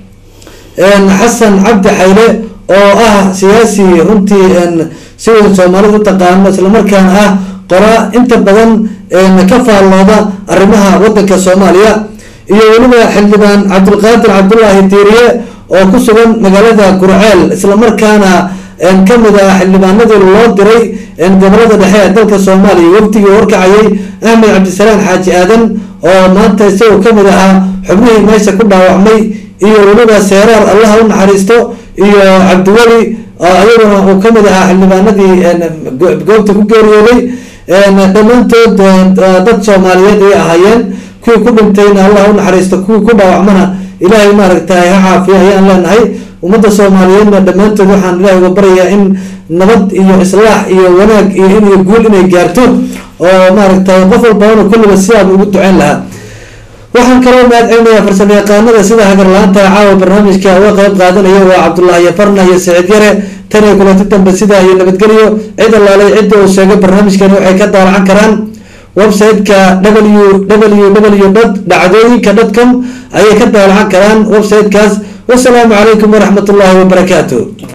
xasan cabdi xayle oo ah siyaasi runtii si weyn soomaalida utaqaano islamarkaana ah qoraa inta badan ka faallooda arrimaha wadanka soomaaliya iyo weliba xildhibaan cabdulqaadir cabdulaahi diiriye oo ku sugan magaalada gurceel islamarkaana kamid ah xildhibaanadii loo diray gobolada dhexe ee dalka soomaaliya wafdigii horkacayay axmed cabdisalaan xaaji aadan oo maanta isagoo kamid ahaa xubnihii meesha ku dhaawacmay iyo weliba seeraar allaha u naxariisto iyo cabdiweli iyaguna uu kamid ahaa xildhibaanadii goobta ku geeriyooday dhammaantood dad soomaaliyeed ay ahaayeen kuwii ku dhintayna allah u naxariisto kuwii ku dhaawacmana ilaahay maaragtay ha caafiyo ayaan leenahay ummadda soomaaliyeedna dhammaantood waxaan ilaahay uga baryayaa in nabad iyo islaax iyo wanaag iyo in iyo guul inay gaarto oo maaragtay qof walbana kulliba sidaaba ugu duceyn lahaa waxaan kaloo mahad celinayaa farsamo yaqaanada sida hagarla-aanta caawa barnaamijka uga qeyb qaadanaya waa cabdullaahi farna iyo saciid yare tan iyo kulanti dambe sidaa iyo nabadgelyo cid allaalay cidda uu sheegay barnaamijkani waxay ka daalacan karaan website-ka w w w dot dhacdooyinka dot com ayay ka daalacan karaan website-kaas wasalaamu calaykum waraxmat ullaahi wabarakaatu